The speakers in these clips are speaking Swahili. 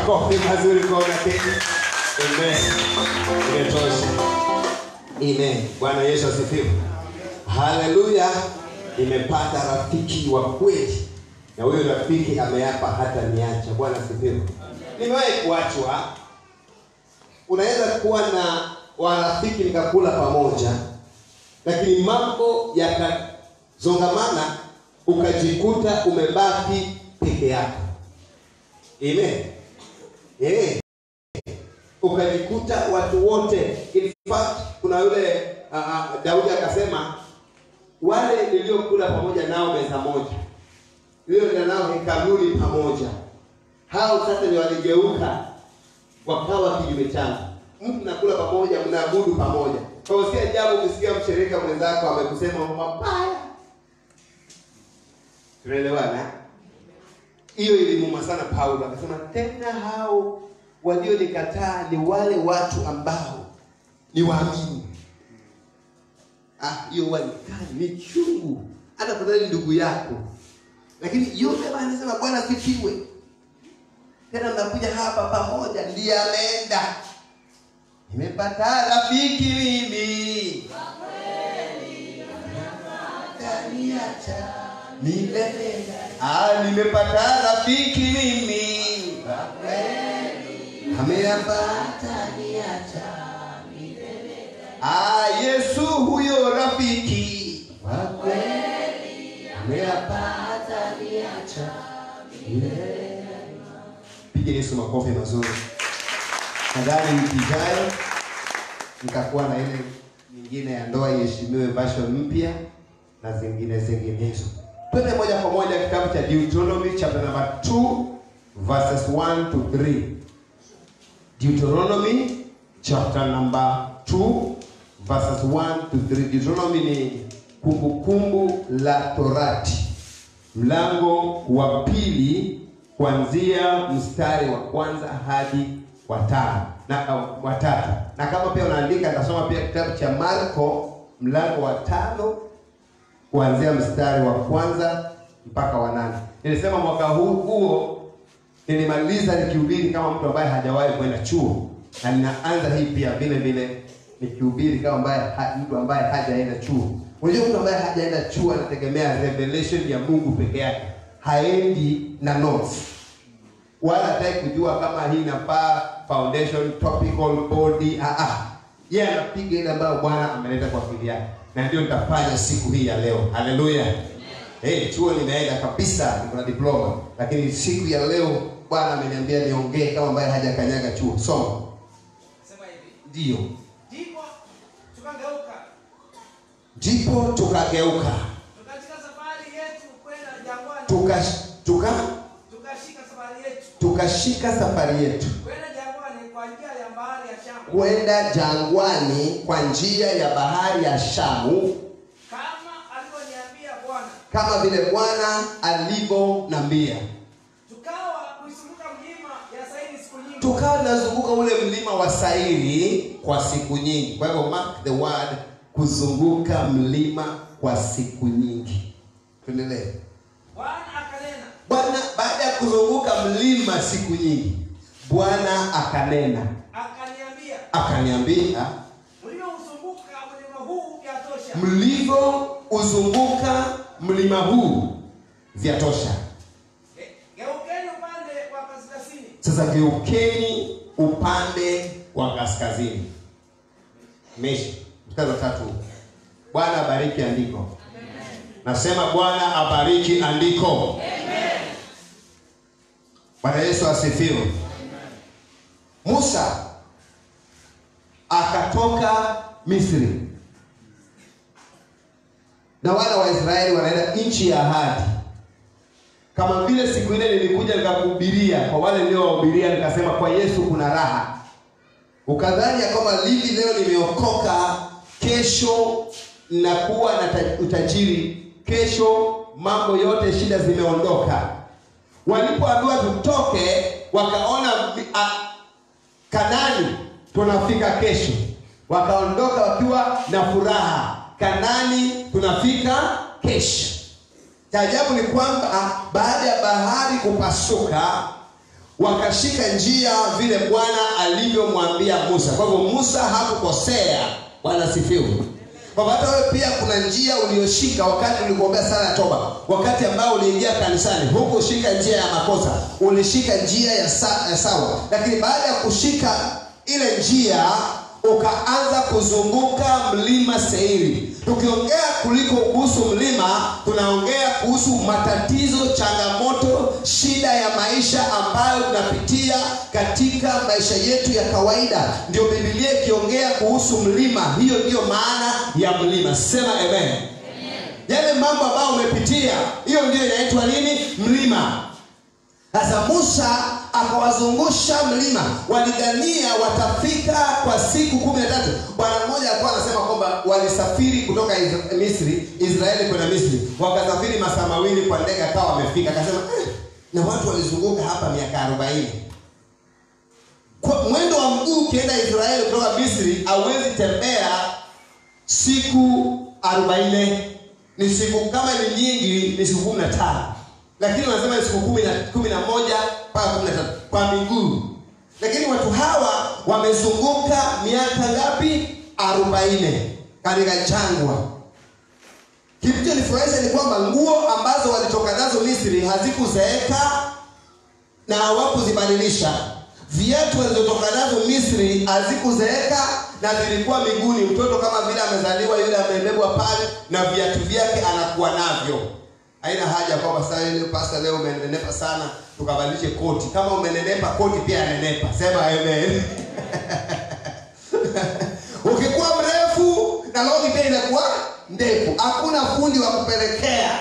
Makofi mazuri kwa unakeni. Amen. Imetosha. Amen. Bwana Yesu asifiwe. Haleluya. Nimepata rafiki wa kweli, na huyo rafiki ameapa hata niacha. Bwana asifiwe. Nimewahi kuachwa. Unaweza kuwa na warafiki mkakula pamoja, lakini mambo yakazongamana, ukajikuta umebaki peke yako. Amen. Eh. Ukajikuta watu wote. In fact, kuna yule uh, uh, Daudi akasema wale niliokula pamoja nao meza moja, nilioenda nao hekaluni pamoja, hao sasa ni waligeuka wakawa kinyume changu. Mtu nakula pamoja, mnaabudu pamoja. Kwa hiyo si ajabu ukisikia mshirika mwenzako amekusema mabaya. Tunaelewana? Hiyo ilimuuma sana Paulo, akasema tena hao walionikataa ni wale watu ambao ni waamini. Ah, hiyo huwa ni kali, ni chungu, hata fadhali ndugu yako, lakini yote bana, anasema Bwana sifiwe. Tena mnakuja hapa pamoja, ndiye ameenda. Nimepata rafiki mimi Ataniacha milele. Ah, nimepata rafiki mimi ameapata niacha Ah, Yesu huyo rafiki wa kweli ameapata niacha milele. Piga Yesu makofi mazuri. Nadhani wiki ijayo nitakuwa na ile nyingine ya ndoa iheshimiwe version mpya na zingine zinginezo. Twende moja kwa moja kitabu cha Deuteronomy chapter number 2 verses 1 to 3. Deuteronomy chapter number 2 verses 1 to 3. Deuteronomy ni kumbukumbu la Torati, mlango wa pili kuanzia mstari wa kwanza hadi wa tano na uh, wa tatu. Na kama pia unaandika, nitasoma pia kitabu cha Marko mlango wa tano kuanzia mstari wa kwanza mpaka wa nane. Nilisema mwaka huu huo nilimaliza nikihubiri kama mtu ambaye hajawahi kwenda chuo, na ninaanza hii pia vile vile nikihubiri kama ambaye ha, mtu ambaye hajaenda chuo. Unajua, mtu ambaye hajaenda chuo anategemea revelation ya Mungu peke yake, haendi na notes wala hataki kujua kama hii inafaa foundation topical body. Ah, ah, yeye anapiga ile ambayo Bwana ameleta kwa akili yake, na ndio nitafanya siku hii ya leo. Haleluya! Hey, chuo nimeenda kabisa, niko na diploma, lakini siku ya leo Bwana ameniambia niongee kama ambaye hajakanyaga chuo. Soma. Sema hivi. Ndio, Ndipo tukageuka ndipo tukageuka tukashika safari yetu kwenda jangwani, tuka tuka tukashika safari yetu tukashika safari yetu kwenda jangwani kwa njia ya bahari ya Shamu, kwenda jangwani kwa njia ya bahari ya Shamu kama alivyoniambia Bwana. kama vile Bwana alivyonambia. Tukawa kuizunguka mlima ya Saini siku nyingi, Tukawa tunazunguka ule mlima wa Sairi kwa siku nyingi. Kwa hivyo mark the word, kuzunguka mlima kwa siku nyingi. Tuendelee. Bwana akanena, Bwana baada ya kuzunguka mlima siku nyingi, Bwana akanena, akaniambia, akaniambia, mliouzunguka mlima huu yatosha. mlivyouzunguka mlima huu vyatosha. Ge- Geukeni upande wa kaskazini, Sasa geukeni upande wa kaskazini. Meshi mstari wa tatu. Bwana abariki andiko. Nasema Bwana abariki andiko. Bwana Yesu asifiwe. Musa akatoka Misri na wana wa Israeli wanaenda nchi ya ahadi kama vile siku ile nilikuja nikakuhubiria kwa wale niliowahubiria nikasema kwa Yesu kuna raha ukadhani ya kwamba livi leo nimeokoka kesho nakuwa na ta- utajiri kesho mambo yote shida zimeondoka walipoambiwa tutoke wakaona mi- a- kanani tunafika kesho wakaondoka wakiwa na furaha kanani tunafika kesho cha ajabu ni kwamba baada ya bahari kupasuka wakashika njia vile bwana alivyomwambia musa kwa hivyo musa hakukosea bwana sifiwe kwamba hata wewe pia kuna njia ulioshika wakati ulikuombea sala ya toba wakati ambao uliingia kanisani hukushika njia ya makosa ulishika njia ya, sa, ya sawa lakini baada ya kushika ile njia ukaanza kuzunguka mlima seiri tukiongea kuliko kuhusu mlima tunaongea kuhusu matatizo changamoto shida ya maisha ambayo tunapitia katika maisha yetu ya kawaida ndio bibilia ikiongea kuhusu mlima hiyo ndiyo maana ya mlima sema amen yale mambo ambayo umepitia hiyo ndio inaitwa nini mlima sasa musa akawazungusha mlima walidhania watafika kwa siku kumi na tatu bwana mmoja alikuwa anasema kwamba walisafiri kutoka Isra- misri israeli kwenda misri wakasafiri masaa mawili kwa ndege akawa wamefika akasema eh, na watu walizunguka hapa miaka arobaini kwa mwendo wa mguu ukienda israeli kutoka misri hauwezi tembea siku arobaini ni siku kama ni nyingi ni siku kumi na tano lakini wanasema ni siku kumi na kumi na moja mpaka kumi na tatu kwa miguu lakini watu hawa wamezunguka miaka ngapi arobaini katika jangwa kilichonifurahisha ni kwamba nguo ambazo walitoka nazo misri hazikuzeeka na hawakuzibadilisha viatu walizotoka nazo misri hazikuzeeka na zilikuwa miguuni mtoto kama vile amezaliwa yule amebebwa pale na viatu vyake anakuwa navyo haina haja kwamba sasa yule pasta leo umenenepa sana tukabadilishe koti kama umenenepa koti pia anenepa sema amen ukikuwa mrefu na longi pia inakuwa ndefu hakuna fundi wa kupelekea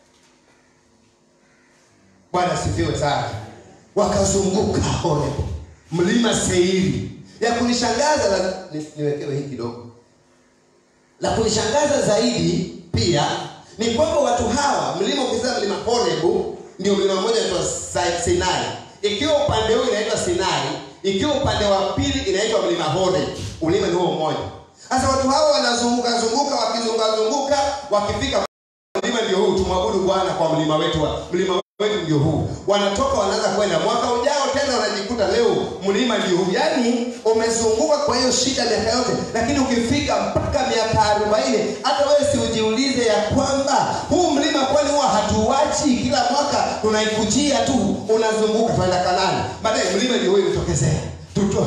bwana sifiwe sana wakazunguka horeb mlima seiri ya kunishangaza la, ni, niwekewe hii kidogo la kunishangaza zaidi pia ni kwamba watu hawa mlima ukisema mlima horebu ndio mlima mmoja unaitwa Sai- sinai ikiwa upande huu inaitwa sinai ikiwa upande wa pili inaitwa mlima horeb mlima ni huo mmoja sasa watu hawa wanazunguka zunguka wakizunguka zunguka wakifika mlima ndio huu tumwabudu bwana kwa mlima wetu wa, mlima wetu ndio huu wanatoka wanaanza kwenda mwaka ujao tena wanajikuta leo mlima ndio huu yaani umezunguka kwa hiyo shida miaka yote lakini ukifika mpaka miaka arobaini hata wewe si ujiulize ya kwamba huu mlima kwani huwa hatuwachi kila mwaka tunaikujia tu unazunguka tunaenda kanani baadaye mlima ndio huu imetokezea tuto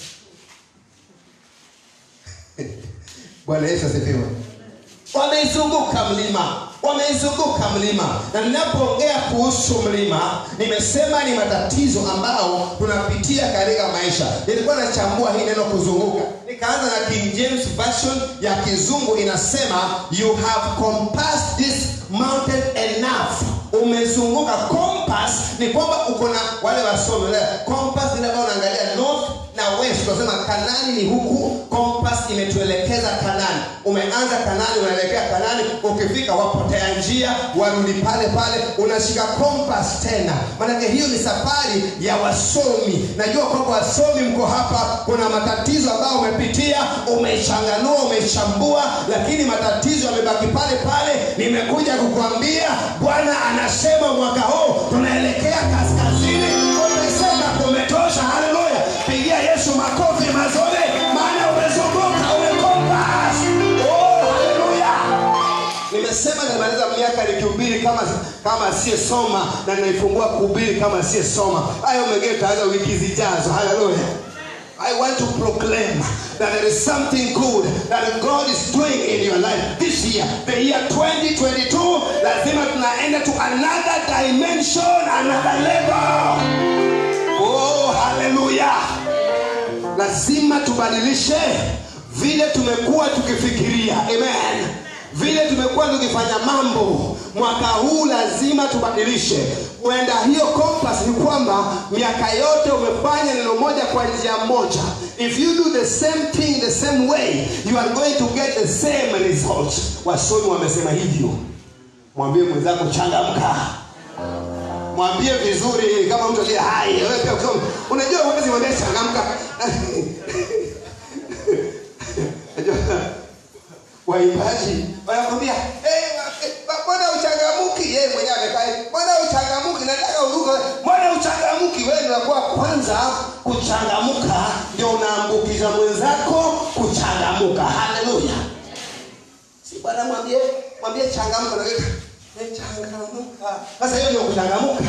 bwana yesu asifiwe wameizunguka mlima wameizunguka mlima na ninapoongea kuhusu mlima nimesema ni matatizo ambao tunapitia katika maisha nilikuwa nachambua hii neno kuzunguka nikaanza na king james version ya kizungu inasema you have compassed this mountain enough umezunguka compass ni kwamba uko na wale wasomi wale compass ile ambayo unaangalia north na west tunasema kanani ni huku compass imetuelekeza kanani umeanza kanani unaelekea kanani ukifika wapotea njia warudi pale pale unashika compass tena maanake hiyo ni safari ya wasomi najua kwamba wasomi mko hapa kuna matatizo ambayo umepitia umechanganua umechambua lakini matatizo yamebaki pale pale nimekuja kukuambia bwana anasema mwaka huu tunaelekea kaskazini umesema kumetosha haleluya pigia yesu makofi mazuri maana umezunguka umekompas oh, haleluya nimesema nimaliza miaka nikihubiri kama kama asiyesoma na ninaifungua kuhubiri kama asiyesoma hayo mengine tutaanza wiki zijazo haleluya I want to proclaim that there is something good that God is doing in your life this year. The year 2022, lazima tunaenda to another dimension, another level. Oh, hallelujah. Lazima tubadilishe vile tumekuwa tukifikiria. Amen. Vile tumekuwa tukifanya mambo mwaka huu lazima tubadilishe kwenda hiyo compass ni kwamba miaka yote umefanya neno moja kwa njia moja if you do the same thing the same way you are going to get the same result wasomi wamesema hivyo mwambie mwenzako changamka mwambie vizuri kama mtu aliye hai wewe pia ukisoma unajua huwezi mwambie changamka Unajua, waimbaji wanakwambia hey, mbona uchangamuki yeye mwenyewe amekaa mbona uchangamuki nataka uruke mbona uchangamuki wewe unakuwa kwanza kuchangamuka ndio unaambukiza mwenzako kuchangamuka haleluya si bwana mwambie mwambie changamuka na wewe "Eh, changamuka sasa hiyo ndio kuchangamuka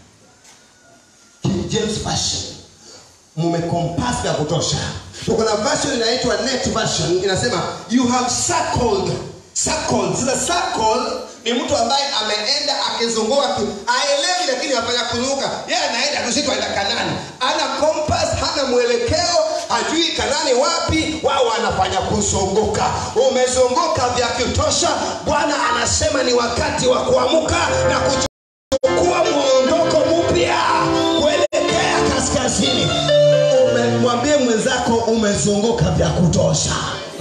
King James version mumekompass vya kutosha tuko na version inaitwa net version inasema you have circled circled sasa circle ni mtu ambaye ameenda akizunguka ki- aelewi lakini afanya kuzunguka yeye anaenda tusitwa aenda kanani ana compass hana mwelekeo hajui kanani wapi wao wanafanya kuzunguka umezunguka vya kutosha bwana anasema ni wakati wa kuamuka na kuchukua mwondoko mpya kuelekea kaskazini Ume- mwambie mwenzako umezunguka vya kutosha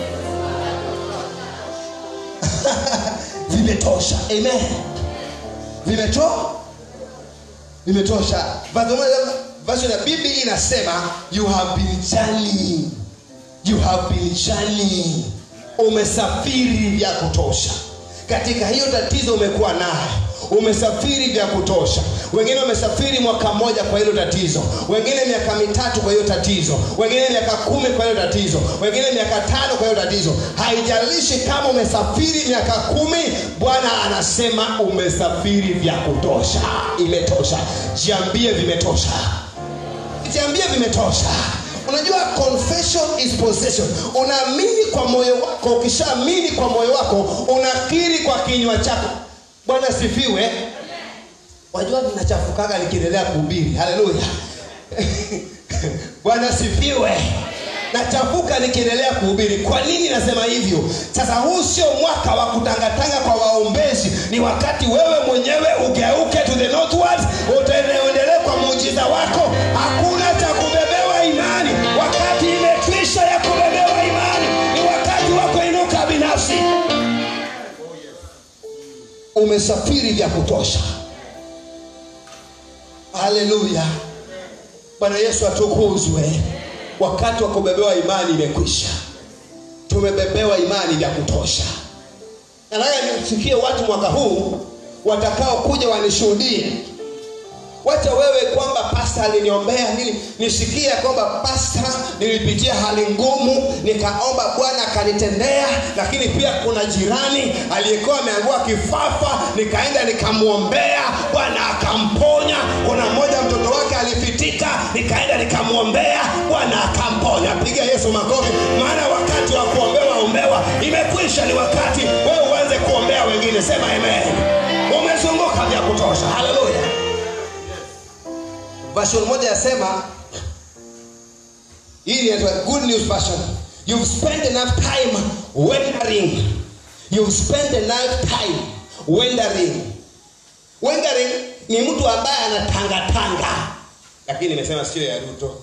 vimetosha amen vimeto vimetosha Verse moja- version ya biblia inasema you have been journeying you have been journeying umesafiri vya kutosha katika hiyo tatizo umekuwa naye umesafiri vya kutosha wengine wamesafiri mwaka mmoja kwa hilo tatizo wengine miaka mitatu kwa hiyo tatizo wengine miaka kumi kwa hiyo tatizo wengine miaka tano kwa hiyo tatizo haijalishi kama umesafiri miaka kumi bwana anasema umesafiri vya kutosha imetosha jiambie vimetosha jiambie vimetosha unajua confession is possession unaamini kwa moyo wako ukishaamini kwa moyo wako unakiri kwa kinywa chako bwana sifiwe wajua vinachafukaga nikiendelea kuhubiri haleluya bwana sifiwe nachafuka nikiendelea kuhubiri kwa nini nasema hivyo sasa huu sio mwaka wa kutangatanga kwa waombezi ni wakati wewe mwenyewe ugeuke to the northward utaendelee kwa muujiza wako hakuna cha kubebewa imani wakati imekwisha ya kubebewa imani ni wakati wa kuinuka binafsi umesafiri vya kutosha haleluya bwana yesu atukuzwe wakati wa kubebewa imani imekwisha tumebebewa imani vya kutosha nataka nisikie watu mwaka huu watakao kuja wanishuhudie wacha wewe kwamba pasta aliniombea nini nisikie ya kwamba pasta nilipitia hali ngumu nikaomba bwana akanitendea lakini pia kuna jirani aliyekuwa ameangua kifafa nikaenda nikamwombea bwana akamponya kuna mmoja mtoto wake alifitika nikaenda nikamwombea bwana akamponya piga yesu makofi maana wakati wa kuombewa ombewa imekwisha ni wakati wewe uanze kuombea wengine sema amen umezunguka vya kutosha haleluya version moja yasema hii inaitwa good news version you've spent enough time wandering you've spent enough time wandering wandering ni mtu ambaye anatangatanga lakini nimesema sio ya ruto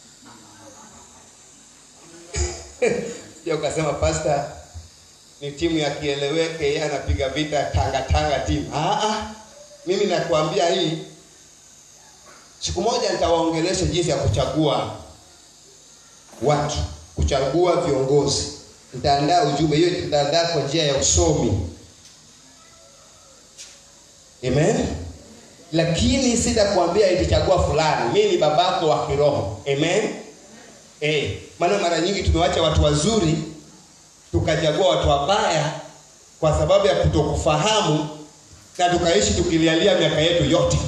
sio ukasema pasta ni timu ya kieleweke yeye anapiga vita tangatanga timu ah, ah. mimi nakuambia hii siku moja nitawaongelesha jinsi ya kuchagua watu kuchagua viongozi nitaandaa ujumbe hiyo nitaandaa kwa njia ya usomi amen lakini sitakwambia itichagua fulani mi ni babako wa kiroho amen eh, maana mara nyingi tumewacha watu wazuri tukachagua watu wabaya kwa sababu ya kutokufahamu na tukaishi tukilialia miaka yetu yote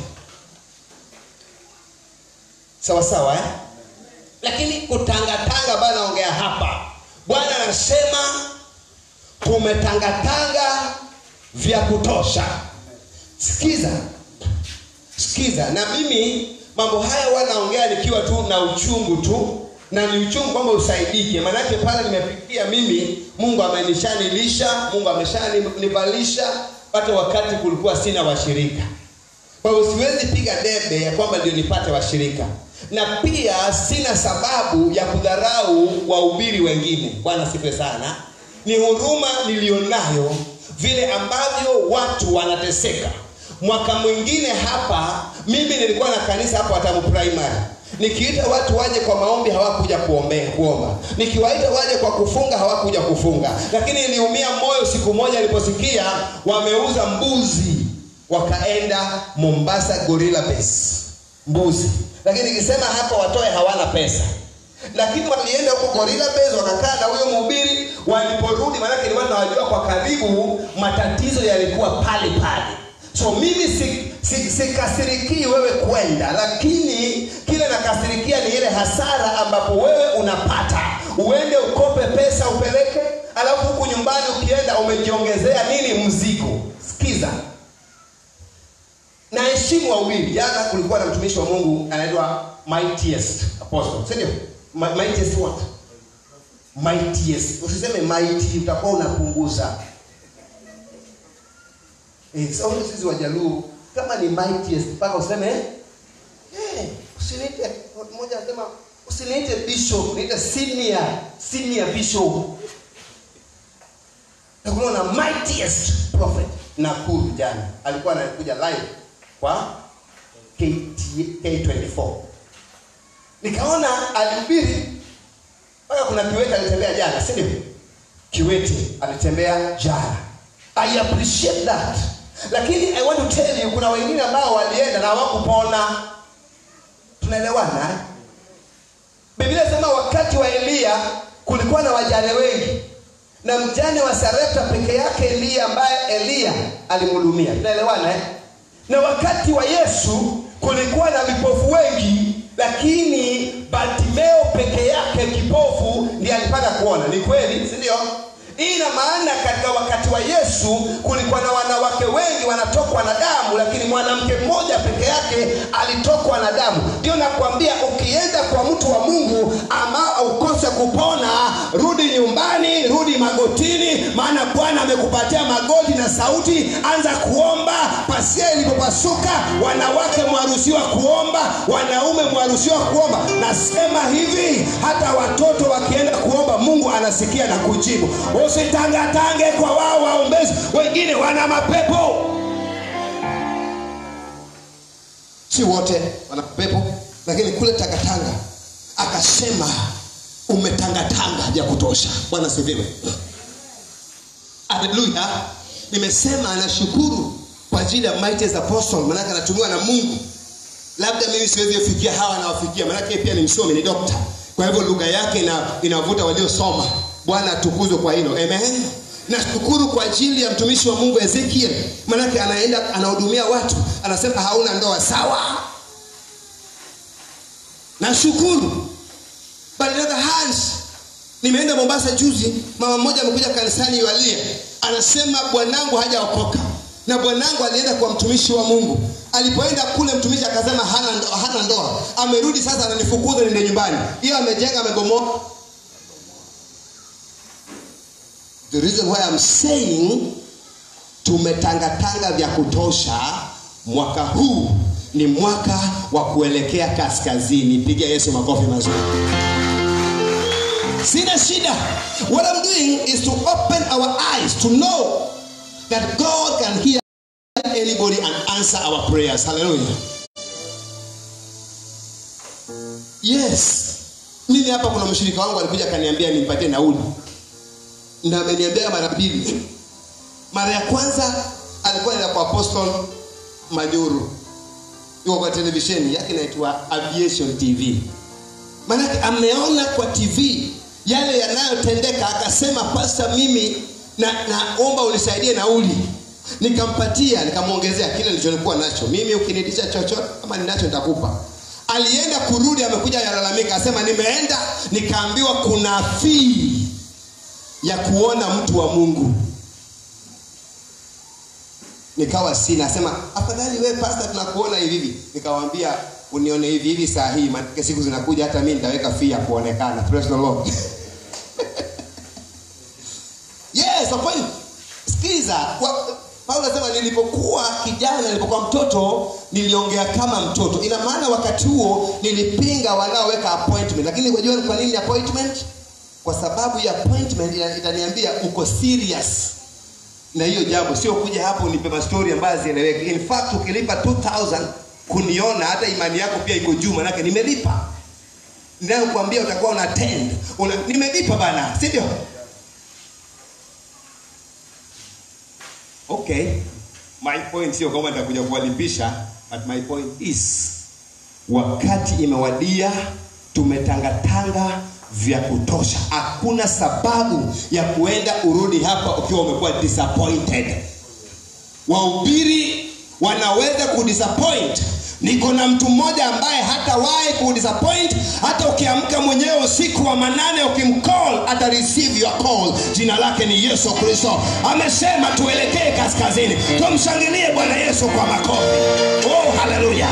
sawa sawa eh? lakini kutangatanga bana naongea hapa bwana anasema tumetangatanga vya kutosha sikiza sikiza na mimi mambo haya wanaongea nikiwa tu na uchungu tu na ni uchungu kwamba usaidike maanake pale nimefikia mimi mungu amenishanilisha mungu ameshanivalisha hata wakati kulikuwa sina washirika kwa hivyo siwezi piga debe ya kwamba ndio nipate washirika na pia sina sababu ya kudharau wahubiri wengine bwana sife sana ni huruma niliyonayo vile ambavyo watu wanateseka mwaka mwingine hapa mimi nilikuwa na kanisa hapo hatamu primary nikiita watu waje kwa maombi hawakuja kuombea kuomba nikiwaita waje kwa kufunga hawakuja kufunga lakini niliumia moyo siku moja niliposikia wameuza mbuzi wakaenda mombasa gorilla base mbuzi lakini nikisema hapa watoe hawana pesa lakini walienda huko gorilla base wakakaa na huyo mhubiri waliporudi maanake nilikuwa nawajua kwa karibu matatizo yalikuwa pale pale so mimi sikasirikii si, si sikasirikii wewe kwenda lakini kile nakasirikia ni ile hasara ambapo wewe unapata uende ukope pesa upeleke alafu huku nyumbani ukienda umejiongezea nini mzigo sikiza na heshimu wawili jana kulikuwa na mtumishi wa mungu anaitwa mightiest apostle si ndio Mi- mightiest what mightiest usiseme mighty utakuwa unapunguza Eh, so sisi wajaluo kama ni mightiest mpaka useme eh, usiniite mmoja anasema usiniite bishop niite senior senior bishop na kuna na mightiest prophet Nakuru jana alikuwa anakuja live kwa KT, K24 nikaona alihubiri mpaka kuna kiwete alitembea jana si ndio kiwete alitembea jana i appreciate that lakini i want to tell you kuna wengine ambao walienda na hawakupona tunaelewana eh? biblia inasema wakati wa eliya kulikuwa na wajane wengi na mjane wa sarepta peke yake eliya ambaye eliya alimhudumia tunaelewana eh? na wakati wa yesu kulikuwa na vipofu wengi lakini bartimeo peke yake kipofu ndiye alipata kuona ni kweli si ndio hii ina maana katika wakati wa yesu kulikuwa na wanawake wengi wanatokwa na damu lakini mwanamke mmoja peke yake alitokwa na damu ndio nakwambia ukienda kwa mtu wa mungu ama ukose kupona rudi nyumbani rudi magotini maana bwana amekupatia magoti na sauti anza kuomba pasia ilipopasuka wanawake mwaruhusiwa kuomba wanaume mwaruhusiwa kuomba nasema hivi hata watoto wakienda kuomba mungu anasikia na kujibu usitangatange kwa wao waombezi wengine wana mapepo si wote wana mapepo lakini kule tangatanga akasema umetangatanga vya kutosha bwana siviwe haleluya nimesema anashukuru kwa ajili ya mightiest apostle manake anatumiwa na mungu labda mimi siwezi kufikia hawa anawafikia manake pia ni msomi ni dokta kwa hivyo lugha yake ina, inavuta waliosoma bwana atukuzwe kwa hilo amen nashukuru kwa ajili ya mtumishi wa mungu ezekiel manake anaenda anahudumia watu anasema hauna ndoa sawa nashukuru but on the other hand nimeenda mombasa juzi mama mmoja amekuja kanisani yualia anasema bwanangu hajaokoka na bwanangu alienda kwa mtumishi wa mungu alipoenda kule mtumishi akasema hana, ndo, hana ndoa amerudi sasa ananifukuza niende nyumbani hiyo amejenga amegomoa the reason why I'm saying tumetangatanga vya kutosha mwaka huu ni mwaka wa kuelekea kaskazini piga yesu makofi mazuri sina shida what i'm doing is to open our eyes to know that god can hear anybody and answer our prayers hallelujah yes mimi hapa kuna mshirika wangu alikuja akaniambia nimpatie nauli na ameniambia mara mbili mara ya kwanza alikuwa anaenda kwa apostle manyuru yuko kwa televisheni yake inaitwa aviation tv maanake ameona kwa tv yale yanayotendeka akasema pasta mimi na naomba unisaidie nauli nikampatia nikamwongezea kile nilichonikuwa nacho mimi ukinitisha chochote kama ninacho nitakupa alienda kurudi amekuja yalalamika asema nimeenda nikaambiwa kuna fii ya kuona mtu wa mungu nikawa sina asema afadhali we pasta tunakuona hivi hivi nikawambia unione hivi hivi saa hii maanake siku zinakuja hata mi nitaweka fii ya kuonekana Praise the Lord. yes kwa kweli sikiza kwa- paulo anasema nilipokuwa kijana nilipokuwa mtoto niliongea kama mtoto ina maana wakati huo nilipinga wanaoweka appointment lakini unajua ni kwa nini appointment kwa sababu ya appointment ina- itaniambia uko serious na hiyo jambo sio kuja hapo unipe mastori ambayo hazieleweki in fact ukilipa 2000 kuniona hata imani yako pia iko juu manake nimelipa ninayokuambia utakuwa una attend una, nimelipa bana si ndio okay my point sio kwamba nitakuja kuwalipisha but my point is wakati imewadia tumetangatanga vya kutosha hakuna sababu ya kuenda urudi hapa ukiwa umekuwa disappointed wahubiri wanaweza kudisappoint niko na mtu mmoja ambaye hatawahi kudisappoint hata ukiamka mwenyewe usiku wa manane ukimcall ata receive your call jina lake ni yesu kristo amesema tuelekee kaskazini tumshangilie bwana yesu kwa makofi oh haleluya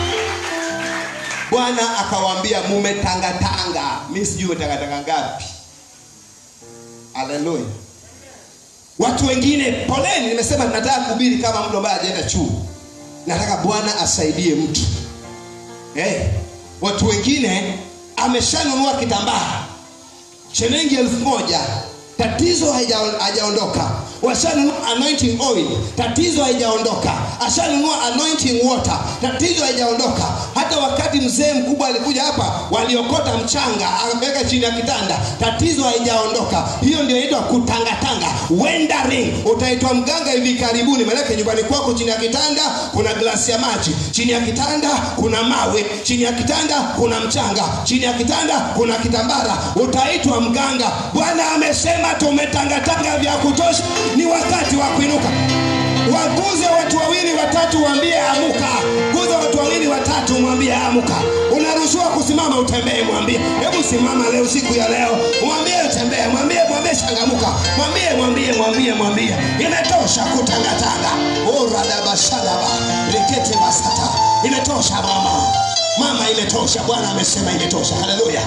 bwana akawaambia mumetangatanga mi sijui umetangatanga ngapi haleluya watu wengine poleni nimesema nataka kuhubiri kama mtu ambaye ajaenda chuo nataka bwana asaidie mtu hey, watu wengine ameshanunua kitambaa shilingi elfu moja tatizo haija- hajaondoka washanunua anointing oil tatizo haijaondoka ashanunua anointing water tatizo haijaondoka hata wakati mzee mkubwa alikuja hapa waliokota mchanga ameweka chini ya kitanda tatizo haijaondoka hiyo ndio inaitwa kutangatanga wendering utaitwa mganga hivi karibuni maanake nyumbani kwako chini ya kitanda kuna glasi ya maji chini ya kitanda kuna mawe chini ya kitanda kuna mchanga chini ya kitanda kuna kitambara utaitwa mganga bwana amesema tumetangatanga vya kutosha ni wakati wa kuinuka waguze watu wawili watatu waambie amuka guza watu wawili watatu mwambie amuka unaruhusiwa kusimama utembee mwambie hebu simama leo siku ya leo mwambie utembee mwambie mwambie changamuka mwambie mwambie mwambie mwambie imetosha kutangatanga oradabashadaba rikete basata imetosha mama mama imetosha bwana amesema imetosha haleluya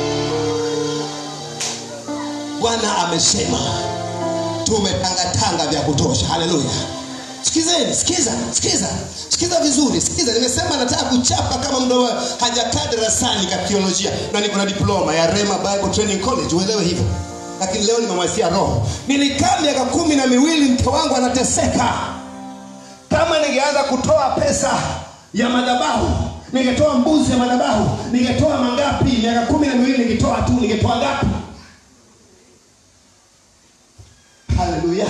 bwana amesema tumetangatanga vya kutosha haleluya sikizeni sikiza sikiza sikiza vizuri sikiza nimesema nataka kuchapa kama mdo hajakaa darasani ka teolojia na niko na diploma ya rema bible training college uelewe hivyo lakini leo nimemwasia roho nilikaa miaka kumi na miwili mke wangu anateseka kama ningeanza kutoa pesa ya madhabahu ningetoa mbuzi ya madhabahu ningetoa mangapi miaka kumi na miwili ningetoa tu ningetoa ngapi haleluya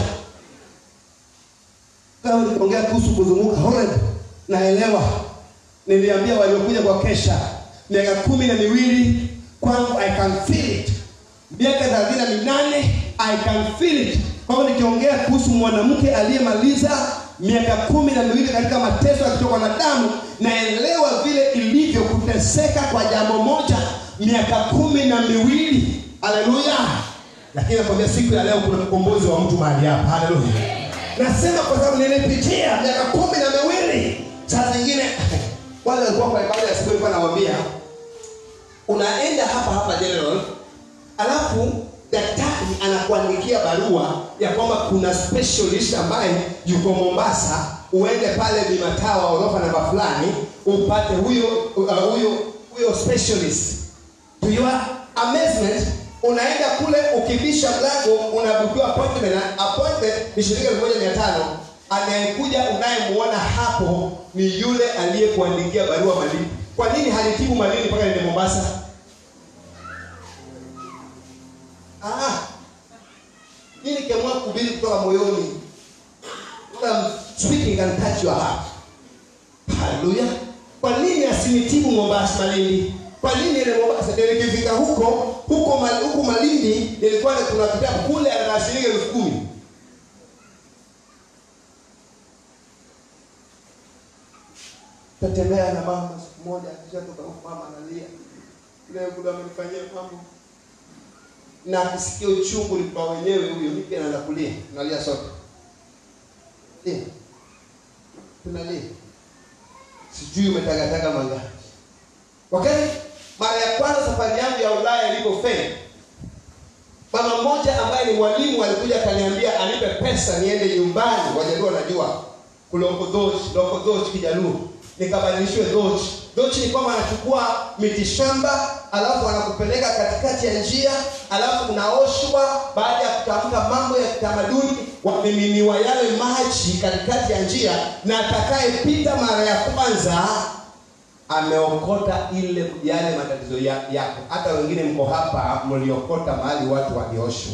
kama nikiongea kuhusu kuzunguka Horeb, naelewa niliambia waliokuja kwa kesha miaka kumi na miwili kwangu i can feel it miaka thelathini na minane i can feel it kwa hivyo nikiongea kuhusu mwanamke aliyemaliza miaka kumi na miwili katika mateso ya kutoka na damu naelewa vile ilivyo kuteseka kwa jambo moja miaka kumi na miwili haleluya lakini nakwambia siku ya leo kuna mkombozi wa mtu mahali hapa haleluya nasema kwa sababu nilipitia miaka kumi na miwili saa zingine wale walikuwa kwa ibada ya siku ilikuwa nawambia unaenda hapa hapa general alafu daktari anakuandikia barua ya kwamba kuna specialist ambaye yuko mombasa uende pale vimatawa orofa namba fulani upate huyo uh, huyo huyo specialist to your amazement unaenda kule ukibisha mlango unabukiwa appointment na appointment ni shilingi elfu moja mia tano anayekuja unayemuona hapo ni yule aliyekuandikia barua malini kwa nini halitibu malini mpaka nende mombasa Ah, mimi nikiamua kuhubiri kutoka moyoni I'm speaking and touch your heart haleluya kwa nini asinitibu mombasa malindi kwa nini ile mombasa ndio nikifika huko huko Mal- huko malindi nilikuwa na- kuna kitabu kule ana shilingi elfu kumi tatembea na mama siku moja akishatoka huko mama analia leo kuna amenifanyia mambo na akisikia uchungu ni kwa wenyewe huyo mimi pia naanza kulia tunalia sote Lia. tunalia sijui umetagataga mangapi wakati mara ya kwanza safari yangu ya ulaya ilipofeli mama mmoja ambaye ni mwalimu alikuja akaniambia anipe pesa niende nyumbani wajaluo najua kulongodhochi longodhochi kijaluo nikabadilishiwe dhochi dhochi ni kwamba anachukua mitishamba alafu anakupeleka katikati ya njia alafu unaoshwa baada ya kutamka mambo ya kitamaduni wamiminiwa yale maji katikati ya njia na atakayepita mara ya kwanza ameokota ile yale matatizo ya- yako hata wengine mko hapa mliokota mahali watu walioshwa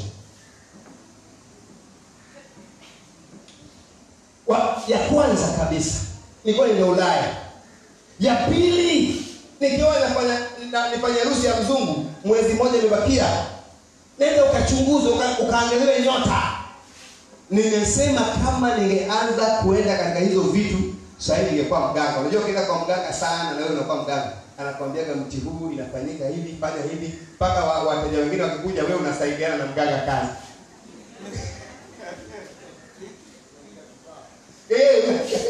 wa, ya kwanza kabisa nilikuwa nenda ulaya ya pili nikiwa nafanya na- nifanye harusi ya mzungu mwezi mmoja imebakia nenda ukachunguze uka, ukaangaliwe nyota nimesema kama ningeanza kuenda katika hizo vitu sahii ningekuwa mganga unajua ukienda kwa mganga sana na wewe unakuwa mganga anakwambiaga mti huu inafanyika hivi fanya hivi mpaka wa- wateja wengine wakikuja wewe unasaidiana na mganga kazi Eh,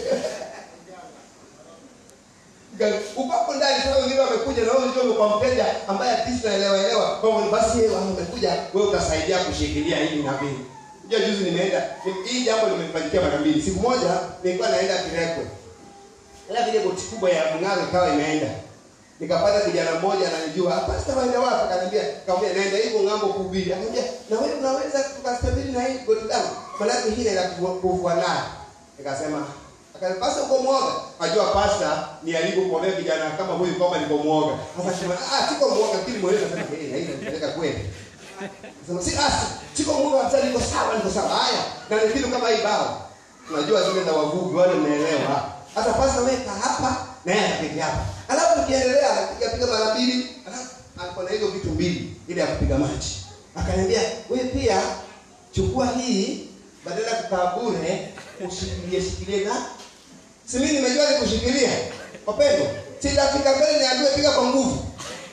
Mganga, uko hapo ndani sasa wengine wamekuja na wewe unajua kwa mteja ambaye at least naelewa elewa kwa hivyo basi yeye wamekuja wewe utasaidia kushikilia hivi na vile unajua juzi nimeenda ni- hii jambo limefanyikia mara mbili siku moja nilikuwa naenda Kirekwe ila vile boti kubwa ya mng'aro ikawa imeenda nikapata kijana mmoja ananijua pasta waenda wapi akaniambia kaambia naenda hivyo ng'ambo kuhubiri akaniambia na wewe unaweza tukastabiri na hii boti langu maanake hii naenda kuvu- kuvua nayo nikasema akaniambia pasta uko mwoga najua pasta ni alivyokuonea kijana kama huyu kwamba niko mwoga sasa sema ah siko mwoga lakini mweleza sema eh na hii inanipeleka kweli Sema si asi, siko Mungu hata niko sawa, niko sawa. Haya, na ni kitu kama hii bao. Unajua zile za wavuvi wale mnaelewa. Sasa pasta weka hapa na yeye anapiga hapa. Alafu tukiendelea anapiga piga mara mbili, alafu alikuwa na hizo vitu mbili ile ya kupiga maji. Akaniambia, "Wewe pia chukua hii badala ya kukaa bure, ushikilie shikilie na si mimi nimejua ni kushikilia. Wapendwa, sitafika mbele niambiwe piga kwa nguvu.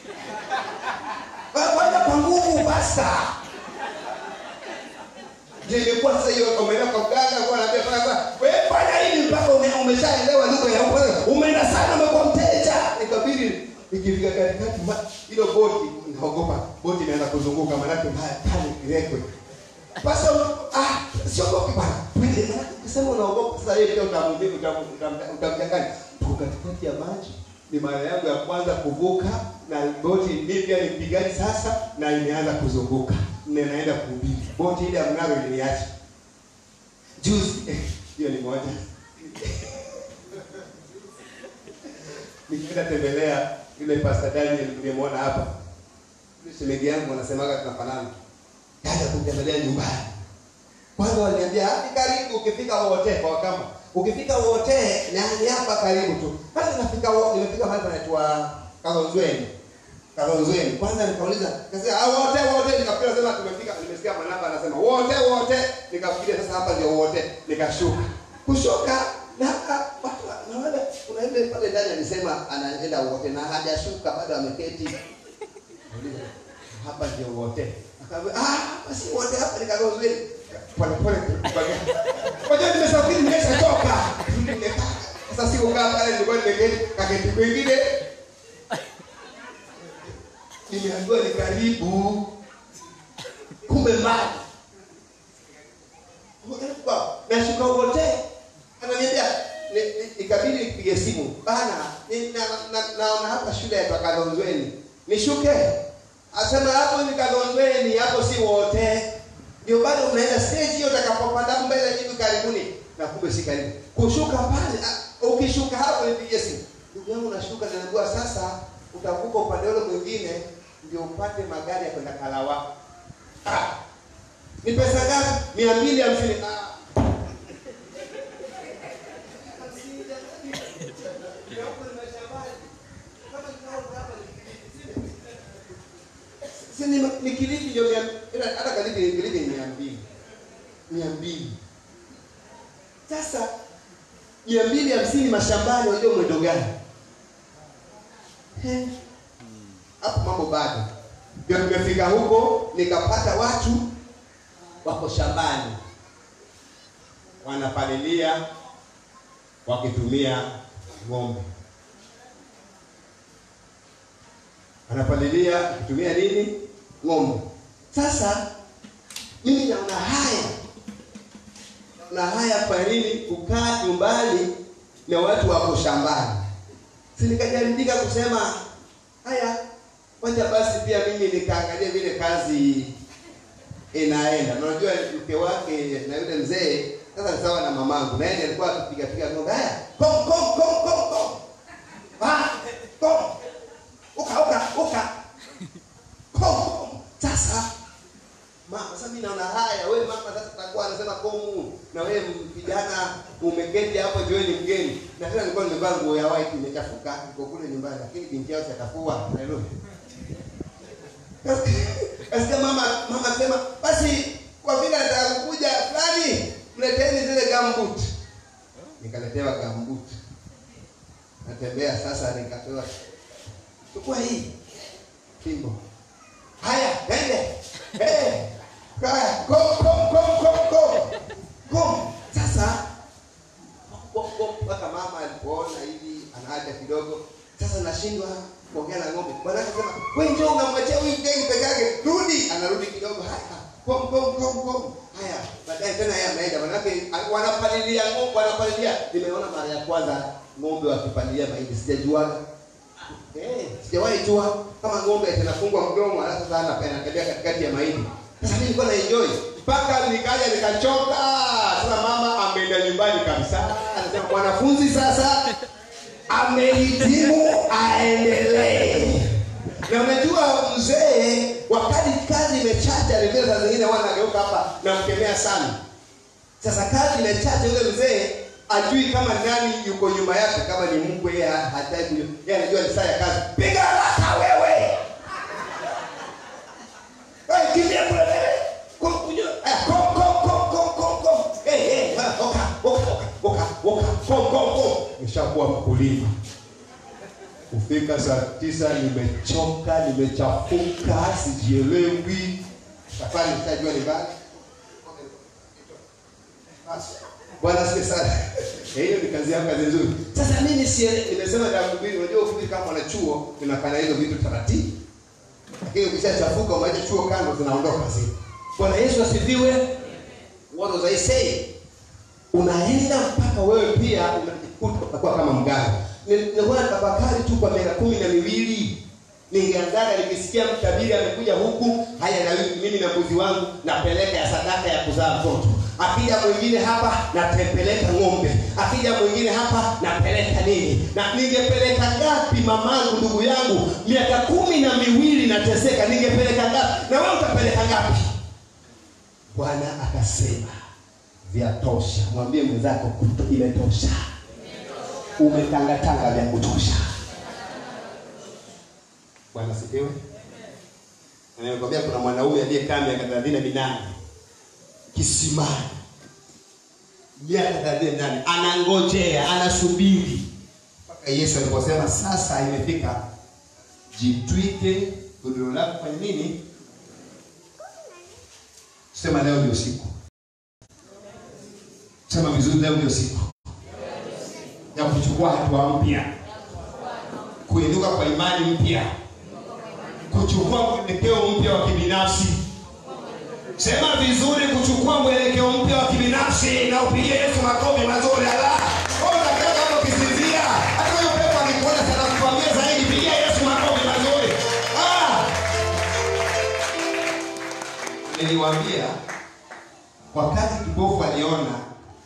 Kwanza kwa nguvu basta. Ndio imekuwa sasa hiyo umeenda kwa mganga kwa anaambia fanya kwa wewe fanya hivi mpaka ume, umeshaelewa lugha ya huko. Umeenda sana umekuwa mteja. Nikabidi nikifika katikati ma- hilo boti naogopa boti inaanza kuzunguka maana yake mbaya pale kirekwe. Basi ah siogopi bwana. Twende maana ukisema unaogopa sasa yeye pia utamwambia utamchanganya. Tuko katikati ya maji ni mara yangu ya kwanza kuvuka na boti mimi pia ni mpigaji sasa na imeanza kuzunguka na naenda kuhubiri boti ile ya mng'aro iliniacha juzi hiyo ni moja nikienda tembelea yule pastor Daniel nimemwona hapa yule shemeji yangu wanasemaga tunafanana kaja kutembelea nyumbani kwanza waliniambia hadi karibu ukifika wote kwa kama ukifika wote na ni hapa karibu tu hata nafika wo- nimefika mahali panaitwa Kalonzweni Kalonzweni kwanza nikauliza nikasema ah wote wote nikafikiri sema tumefika nimesikia manamba anasema wote wote nikafikiria sasa hapa ndio wote nikashuka kushuka na hapa watu wa- na wale kuna yule pale ndani alisema anaenda wote na hajashuka bado ameketi Nauliza, hapa ndio wote akaambia ah hapa si wote hapa ni Kalonzweni pole pole kwa hiyo nimesafiri nimeshachoka Nimekaa. sasa sikukaa pale nilikuwa nimeketi kaketi kwingine nimeambiwa ni karibu kumbe mbali nashuka wote ananiambia ni- ni- ikabidi nipige simu bana ni- na- na- naona hapa shule ya kadhonzweni nishuke asema hapo ni kadhonzweni hapo si wote ndio bado unaenda stage hiyo utakapopanda mbele hivi karibuni na kumbe si karibu kushuka pale ah, ukishuka hapo nipigie simu ndugu yangu nashuka naambiwa sasa utavuka upande ule mwingine ndio upate magari ya kwenda kalawa ah. ni pesa ngapi mia mbili hamsini ah. si ni, ni Kilifi ndio mia- ila hata Kilifi ni Kilifi ni mia mbili mia mbili sasa mia mbili hamsini mashambani unajua mwendo gani Eh. hapo mambo bado ndio tumefika huko nikapata watu wako shambani wanapalilia wakitumia ng'ombe wanapalilia wakitumia nini ng'ombe sasa mimi naona haya naona haya kwa nini kukaa nyumbani na watu wako shambani si nikajaribika kusema haya wacha basi pia mimi nikaangalia vile kazi inaenda na unajua mke wake na yule mzee sasa ni sawa na mamangu na yeye alikuwa akipiga piga ng'ombe haya kom kom kom kom kom ah kom uka uka uka kom kom sasa mama sasa mimi naona haya wewe mama sasa utakuwa anasema komu na wewe kijana umeketi hapo jiwe ni mgeni na tena nilikuwa nimevaa nguo ya white imechafuka iko kule nyumbani lakini binti yao chakafua haleluya Kasikia mama mama sema basi kwa vile nataka kukuja fulani mleteni zile gambut. Nikaletewa gambut. Natembea sasa nikapewa chukua hii fimbo. Haya, ende. Eh. Haya, kom kom kom kom kom. Kom. Sasa kom kom mpaka mama alipoona hivi anaacha kidogo. Sasa nashindwa kuongea na ng'ombe. Bwana akasema, "Wewe njoo unamwachia huyu mgeni peke yake. Rudi." Anarudi kidogo. Haya. Kom kom kom kom. Haya. Baadaye tena yeye anaenda. Manake wanapalilia ng'ombe, wanapalilia. Nimeona mara ya kwanza ng'ombe wakipalilia mahindi. Sijajuaga. Eh, sijawahi jua kama ng'ombe atanafungwa mdomo alafu sasa ana- anatembea katikati ya mahindi. Sasa mimi nilikuwa na enjoy mpaka nikaja nikachoka. Sasa mama ameenda nyumbani kabisa. Anasema mwanafunzi sasa amehitimu aendelee. Na unajua mzee, wakati kazi imechacha, vile saa zingine huwa anageuka hapa namkemea sana. Sasa kazi imechacha, yule mzee ajui kama nani yuko nyuma yake, kama ni mkwe, yeye hataki kujua. Yeye anajua ni saa ya kazi. Piga haraka wewe, wewe kimbia kule mbele, kom kujua, eh, kom kom kom kom kom kom, eh eh, ah, oka oka oka oka, kom kom kom. Nishakuwa mkulima kufika saa tisa nimechoka nimechafuka sijielewi safari nitajua ni mbali Basi, bwana asifiwe sana Eh, hiyo ni kazi yako kazi nzuri sasa mimi siele nimesema jambo mbili unajua ukifika kama mwanachuo tunafanya hizo vitu taratibu lakini ukishachafuka umaacha chuo kando zinaondoka zile bwana yesu asifiwe what was i saying unaenda mpaka wewe pia unajikuta unakuwa kama mganga Ni- nilikuwa natafakari tu kwa miaka kumi na miwili ningeangaga nikisikia mtabiri amekuja huku haya na mimi- mimi na mbuzi wangu napeleka ya sadaka ya kuzaa mtoto akija mwingine hapa napeleka ng'ombe akija mwingine hapa napeleka nini na ningepeleka ngapi mamangu ndugu yangu miaka kumi na miwili nateseka ningepeleka ngapi na wewe utapeleka ngapi bwana akasema vyatosha mwambie mwenzako kuto- imetosha umetangatanga vya kutosha bwana sifiwe Na nimekwambia kuna mwanaume aliyekaa miaka thelathini na minane kisimani miaka thelathini na minane anangojea anasubiri mpaka yesu aliposema sasa imefika jitwike godoro lako kwenye nini sema leo ndio siku sema vizuri leo ndio siku ya kuchukua hatua mpya kuinuka kwa imani mpya kuchukua mwelekeo mpya wa kibinafsi sema vizuri kuchukua mwelekeo mpya wa kibinafsi na upigie yesu makofi mazuri ala Wewe unakaa kama ukisinzia hata huyo pepo akikuona sana kukwambia zaidi pigia yesu makofi mazuri ah! niliwaambia wakati kipofu aliona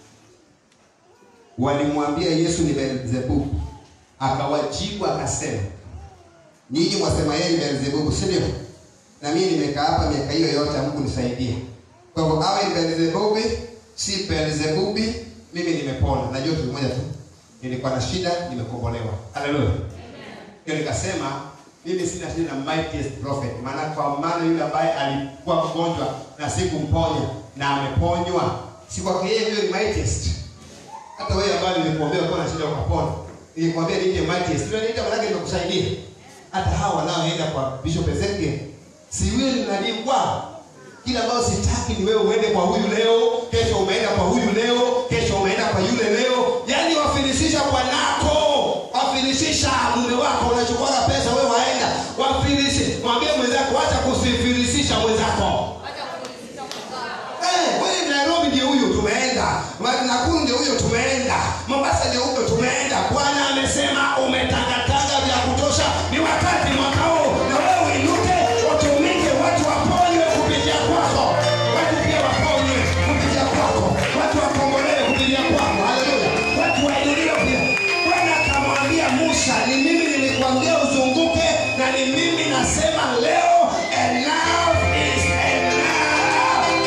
walimwambia yesu ni beelzebubu akawajibu akasema nyinyi mwasema yeye ni beelzebubu si ndio na mimi nimekaa hapa miaka hiyo yote mungu nisaidie kwa hivyo awe ni beelzebubi si beelzebubi mimi nimepona najua kitu moja tu nilikuwa na shida nimekombolewa haleluya ndio nikasema mimi sina shida na mightiest prophet maana kwa maana yule ambaye alikuwa mgonjwa na sikumponya na ameponywa si kwake yeye huyo ni mightiest hata wewe ambaye nilikuambia uko na shida ukapona nilikwambia nije mightiest ndio niita maana nimekusaidia hata hawa wanaoenda kwa bishop Ezekiel si wewe ni nabii kwao kila ambayo sitaki ni wewe uende kwa huyu leo kesho umeenda kwa huyu leo kesho umeenda kwa yule leo yaani wafilisisha bwanako wafilisisha mume wako unachukua pesa wewe waenda wafilisi mwambie mwenzako acha kusifilisisha mwenzako Eh, wewe Nairobi ndio huyo tumeenda, Ma- Nakuru ndio huyo tumeenda, Mombasa ndio huyo tumeenda. Bwana amesema umetangatanga vya kutosha, ni wakati mwaka huu na wewe uinuke, utumike, watu waponywe kupitia kwako, watu pia waponywe kupitia kwako, watu wakombolewe kupitia kwako. Haleluya, watu wainuliwe pia. Bwana akamwambia Musa, ni mimi nilikwambia uzunguke, na ni mimi nasema leo, enough is enough.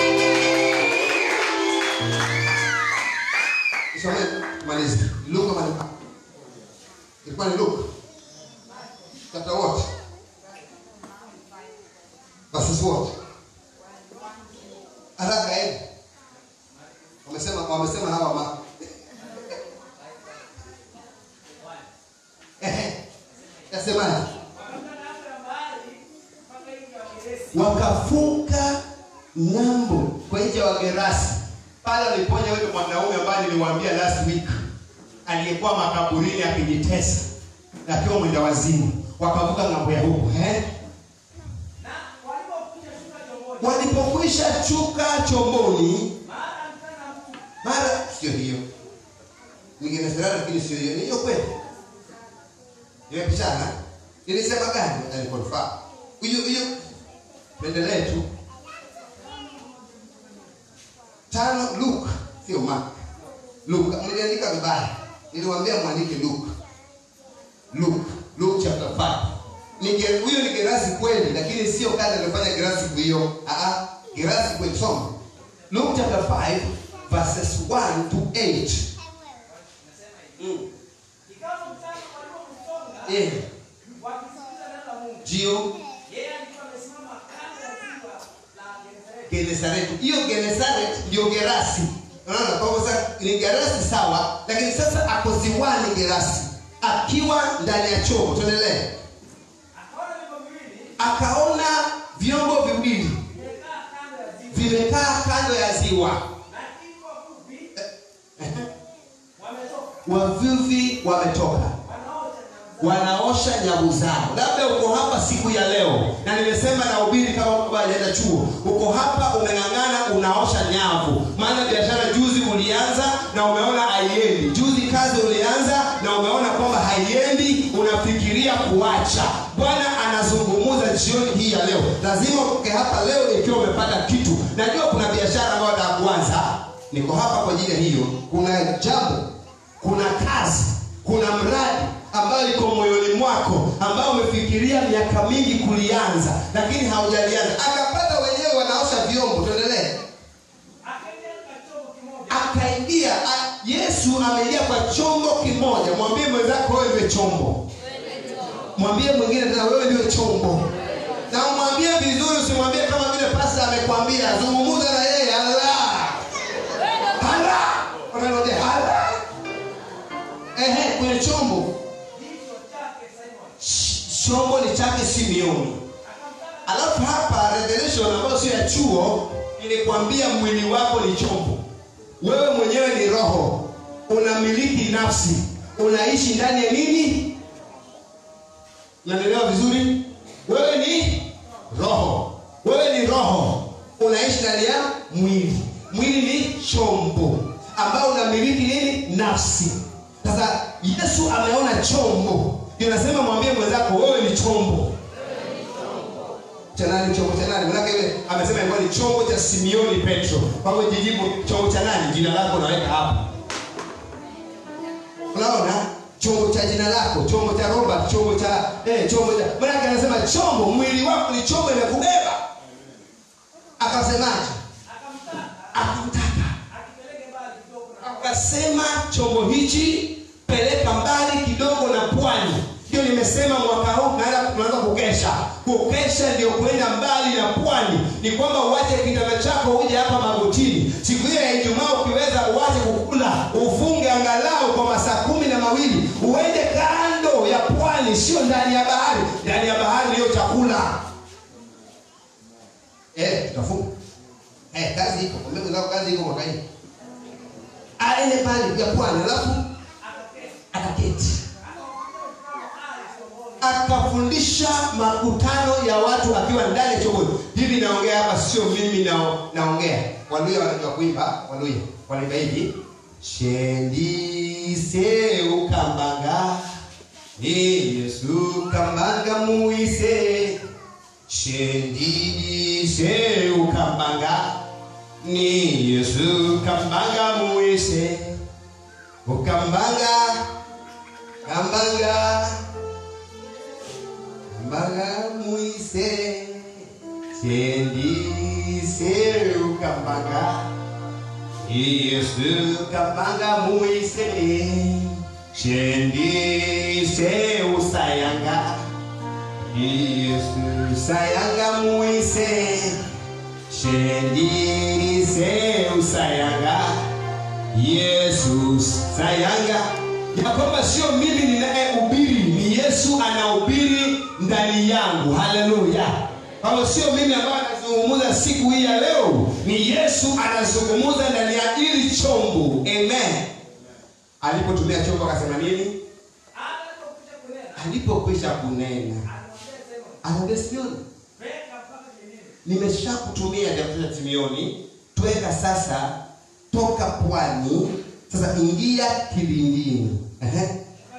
Isome tumalize. Luka mali ilikuwa ni luke chapter what verses what haraka eh wamesema wamesema hawa ma ehe yasemaje Wakapanda anga ya bahari mpaka nchi ya Wageresi. wakavuka ng'ambo kwa nchi ya wagerasi pale aliponya yule mwanaume ambaye niliwaambia last week aliyekuwa makaburini akijitesa na akiwa mwenda wazimu wakavuka ng'ambo ya huko eh? Na walipokwisha shuka chomboni, walipokwisha chuka chomboni mara mchana mkuu, mara sio hiyo ningenesera lakini sio hiyo ni hiyo kweli nimepishana nilisema gani alikonfaa hiyo hiyo tuendelee tu tano luke sio mark luke mliandika vibaya niliwaambia mwandike luke luke luke chapter 5 Nige- huyo ni gerasi kweli lakini sio kazi aliyofanya gerasi siku hiyo Ah, ah, gerasi kweli soma luke chapter 5 verses 1 to 8 mm. ikawa mchana walipomsonga, yeah. wakisikiliza neno la Mungu. ndio Yeye alikuwa amesimama kando ya ziwa la Genesareti. genesareti hiyo genesareti ndio gerasi unaona kwa hivyo sasa ni gerasi sawa lakini sasa ako ziwani gerasi akiwa ndani ya chombo tuendelee Akaona vyombo viwili akaona vyombo viwili vimekaa kando ya ziwa, vimekaa kando ya ziwa lakini wavuvi wametoka, wavuvi wametoka wanaosha nyavu zao. wanaosha nyavu zao labda uko hapa siku ya leo na nimesema na ubiri kama baba hajaenda chuo uko hapa umeng'ang'ana unaosha nyavu maana biashara juzi ulianza na umeona haiendi juzi kazi ulianza na umeona kwamba haiendi unafikiria kuacha bwana anazungumuza jioni hii ya leo lazima utoke hapa leo ikiwa umepata kitu najua kuna biashara ambayo nataka kuanza niko hapa kwa ajili ya hiyo kuna jambo kuna kazi kuna mradi ambayo iko moyoni mwako ambao umefikiria miaka mingi kulianza lakini haujalianza akapata wenyewe wanaosha vyombo tuendelee Akaingia katika chombo kimoja, akaingia a- yesu ameingia kwa chombo kimoja mwambie mwenzako wewe ndiwe chombo mwambie mwingine tena wewe ndio chombo na umwambie vizuri usimwambie kama vile pasta amekwambia zungumuza na yeye ala ala unarudia ala ehe kwenye chombo kichwa chake Simoni. Ch- chombo ni chake simeoni Akamtaka alafu hapa revelation ambayo sio ya chuo ilikwambia mwili wako ni chombo wewe mwenyewe ni roho unamiliki nafsi unaishi ndani ya nini unaelewa vizuri wewe ni roho wewe ni roho unaishi ndani ya mwili mwili ni chombo ambao unamiliki nini nafsi sasa yesu ameona chombo ndio nasema mwambie mwenzako wewe ni chombo cha nani chombo cha nani manake yule amesema ilikuwa ni chombo cha simeoni petro kwa hivyo jijibu chombo cha nani jina lako naweka hapa unaona chombo cha jina lako chombo cha robert chombo cha eh, chombo cha manake anasema chombo mwili wako ni chombo imekubeba akasemaje akamtaka akamtaka akipeleke mbali kidogo na akasema chombo hichi peleka mbali kidogo na pwani ndio nimesema mwaka huu tunaanza tunaanza kukesha kukesha ndio kwenda mbali na pwani ni kwamba uache kitanda chako uje hapa magotini siku hiyo ya ijumaa ukiweza uache kukula ufunge angalau kwa masaa kumi na mawili uende kando ya pwani sio ndani ya bahari ndani ya bahari ndiyo chakula eh tutafunga eh kazi iko kwa mbegu zako kazi iko mwaka hii aende pale ya pwani alafu akaketi akafundisha makutano ya watu akiwa ndani ya chombo hivi naongea hapa sio mimi na, naongea waluya wanajua kuimba waluya wanaimba hivi shendise ukambanga ni yesu kambanga muise shendise ukambanga ni yesu kambanga muise ukambanga kambanga kambanga muise shendise ukambanga yesu kambanga muise shendise usayanga yesu sayanga muise shendise usayanga yesu sayanga ya kwamba sio mimi ninayehubiri ni yesu anahubiri ndani yangu haleluya kwamba sio mimi ambaye anazungumza siku hii ya leo ni yesu anazungumza ndani ya hili chombo amen alipotumia chombo akasema nini Hata alipokwisha kunena, alipokwisha kunena alimwambia Simoni, anaambia sioni "Tweka mpaka kilindini." nimeshakutumia Dr. Simioni, tweka sasa, toka pwani sasa, ingia kilindini, Ehe.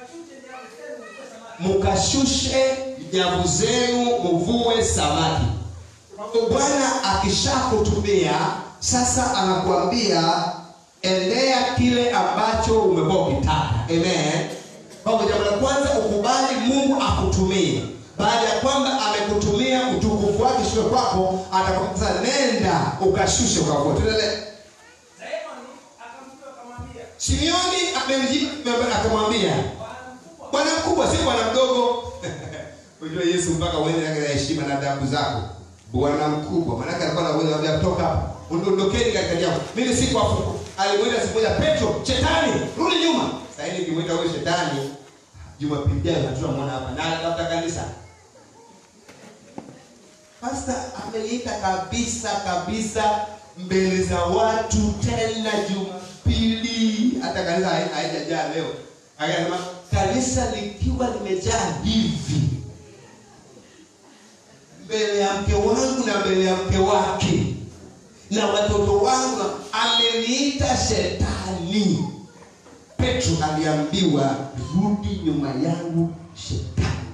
Ukachuje nyavu zenu mvue samaki. mukashushe nyavu zenu muvue samaki. Kwa hivyo Bwana akishakutumia sasa, anakuambia endea kile ambacho umekuwa ukitaka. Amen. Kwa hivyo jambo la kwanza ukubali Mungu akutumie. Baada ya kwamba amekutumia utukufu wake sio kwako, atakwambia nenda ukashushe ukavue. Tuendelee. Simoni akamjibu akamwambia, Simeoni amemjibu akamwambia, "Bwana mkubwa, bwana mkubwa, si bwana mdogo. Unajua Yesu mpaka uende na heshima na adabu zako. Bwana mkubwa, maana alikuwa na uwezo wa kutoka hapa. Ondokeni katika jambo. Mimi si kwa fuko. Alimwita siku moja Petro, shetani, rudi nyuma. Sasa hivi kimwita huyo shetani, Jumapili ijayo tunamwona hapa na anatafuta kanisa. Pasta ameniita kabisa kabisa mbele za watu tena Jumapili, hata kanisa hai- haijajaa leo. Akasema kanisa likiwa limejaa hivi mbele ya mke wangu na mbele ya mke wake na watoto wangu, na- ameniita shetani. Petro aliambiwa rudi nyuma yangu shetani.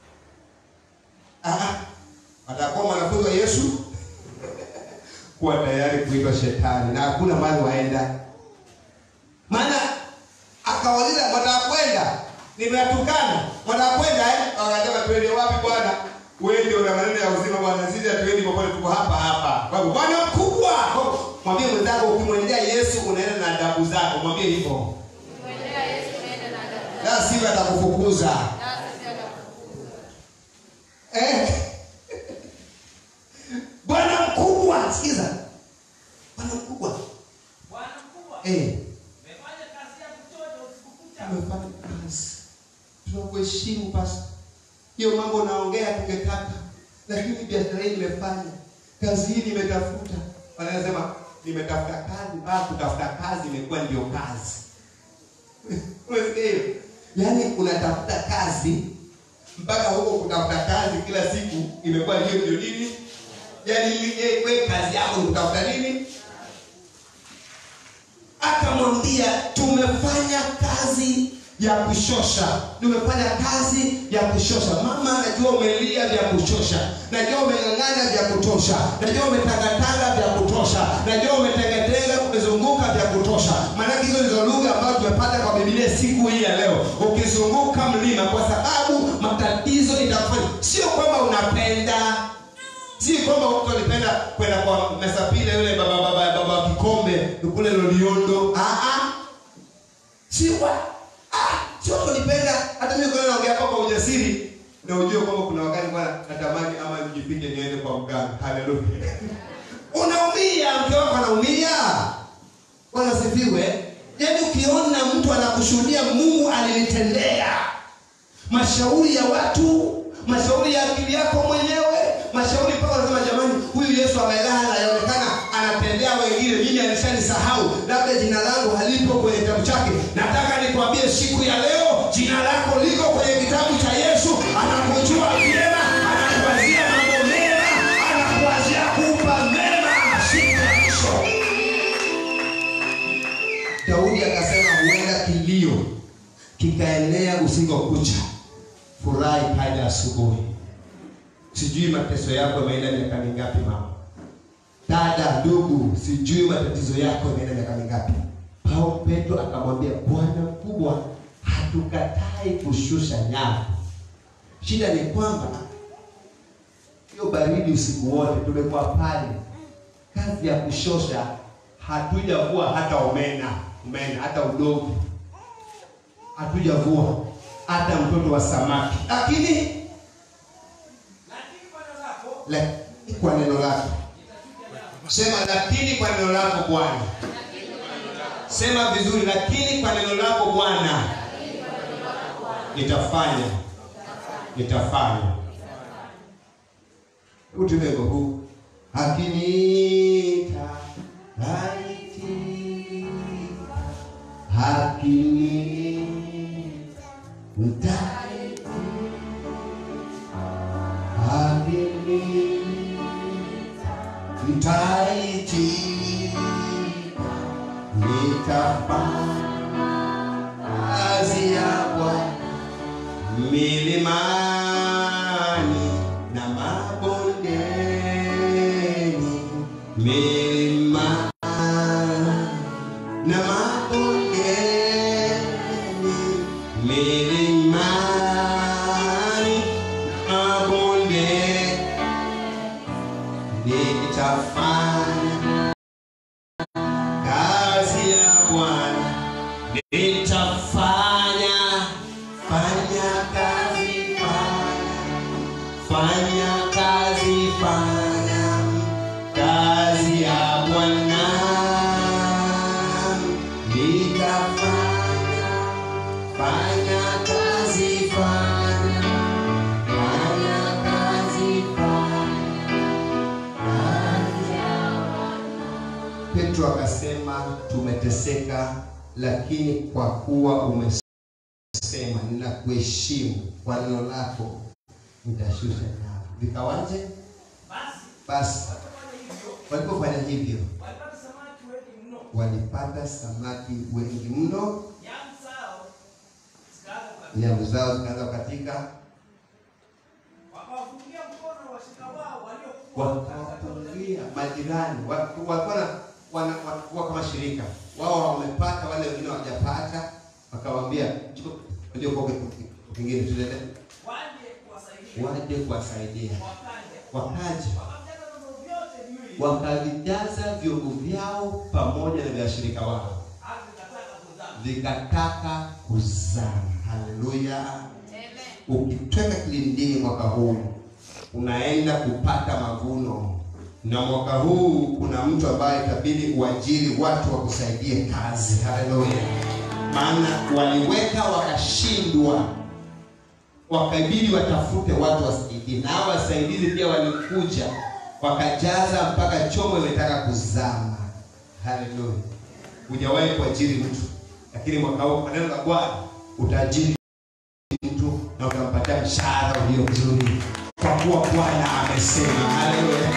Ah, atakuwa mwanafunzi wa Yesu kuwa tayari kuitwa shetani na hakuna mahali waenda. Maana akawauliza mwatakwenda, nimewatukana, mwatakwenda eh? Wakasema tuende wapi bwana? Wewe ndio una maneno ya uzima bwana, sisi hatuendi popote, tuko hapa hapa. Kwa hivyo bwana mkubwa, mwambie mwenzako, ukimwendea Yesu unaenda na adabu zako, mwambie hivyo, Kuendea Yesu naenda na adabu zake. la sivyo atakufukuza. Nasi pia atakufukuza. Eh. Bwana mkubwa, sikiza. Bwana mkubwa. Bwana mkubwa, Eh, umefanya kazi ya kuchosha usiku kucha. tumefanya kazi. Tunakuheshimu pasta. Hiyo mambo naongea tungetaka. Lakini biashara hii nimefanya. Kazi hii nimetafuta. Wanasema nimetafuta kazi, baa kutafuta kazi imekuwa ndio kazi. Unasikia hiyo? Yaani unatafuta kazi mpaka huko kutafuta kazi kila siku imekuwa ndio ndio nini? Yaani eh, wewe kazi yako ni kutafuta nini? akamwambia tumefanya kazi ya kushosha tumefanya kazi ya kushosha mama najua umelia vya kushosha najua umeng'ang'ana vya kutosha najua umetangatanga vya kutosha najua umetengetega umezunguka vya kutosha maanake hizo ndizo lugha ambazo tumepata kwa bibilia siku hii ya leo ukizunguka mlima kwa sababu matatizo itakufanya sio kwamba unapenda si kwamba mtu alipenda kwenda kwa mesapile yule baba baba baba wa kikombe kule loliondo ah ah si wa ah si watu walipenda hata mimi kwa naongea hapa kwa ujasiri na ujue kwamba kuna wakati bwana natamani ama nijipige niende kwa mganga haleluya unaumia mke wako anaumia bwana sifiwe yaani ukiona mtu anakushuhudia mungu alinitendea mashauri ya watu mashauri ya akili yako mwenyewe mashauri mpaka unasema jamani huyu yesu amelala yaonekana anatendea wengine mimi alishanisahau labda jina langu halipo kwenye kitabu chake nataka nikwambie siku ya leo jina lako liko kwenye kitabu cha yesu anakujua vyema anakuwazia mambo mema anakuwazia kupa mema siku ya mwisho daudi akasema huenda kilio kikaenea usiku kucha furahi kaja asubuhi sijui mateso yako yameenda miaka mingapi mama dada ndugu sijui matatizo yako yameenda miaka mingapi paulo petro akamwambia bwana mkubwa hatukatai kushusha nyavu shida ni kwamba hiyo baridi usiku wote tumekuwa pale kazi ya kushosha hatujavua hata omena omena hata udogo hatujavua hata mtoto wa samaki lakini lakini kwa neno lako lakini kwa neno lako sema lakini kwa neno lako bwana sema vizuri lakini kwa neno lako bwana nitafanya nitafanya utuweko huu hakiniita laitika hakiniita mtaitika hakiniita mtaitika nitafanya kazi ya Bwana milimani na mabondeni, milimani na mabondeni, milimani na mabondeni, nitafanya kazi ya Bwana nitafanya fanya kazi fanya fanya kazi fanya kazi ya Bwana nitafanya fanya kazi fanya fanya kazi fanya Petro akasema tumeteseka, lakini kwa kuwa umesema ninakuheshimu kwa neno lako nitashusha nyavu. Vikawaje? basi Basi walipofanya hivyo walipofanya hivyo, walipata samaki wengi mno walipata samaki wengi mno, nyavu zao zikaanza kukatika. nyavu zao zikaanza kukatika, wakawafungia mkono washika wao waliokuwa wakawapungia majirani, wa- walikuwa na- wana- walikuwa kama shirika wao, wamepata wale wengine hawajapata, wakawaambia "Chukua, unajua kwa kitu kingine tuendelee waje kuwasaidia waje kuwasaidia. wakaja Wakaja wakajaza vyombo vyote viwili wakavijaza vyombo vyao pamoja na vya washirika wao, hata vikataka kuzama vikataka kuzama. Haleluya! Amen. Ukitweka kilindini mwaka huu unaenda kupata mavuno, na mwaka huu kuna mtu ambaye itabidi uajiri watu wakusaidie kazi. Haleluya! Maana waliweka wakashindwa, wakabidi watafute watu wasaidie, na hao wasaidizi pia walikuja wakajaza mpaka chombo imetaka kuzama. Haleluya! Hujawahi kuajiri mtu, lakini mwaka huu kwa neno la Bwana utaajiri mtu na utampatia mshahara ulio mzuri, kwa kuwa Bwana amesema. Haleluya!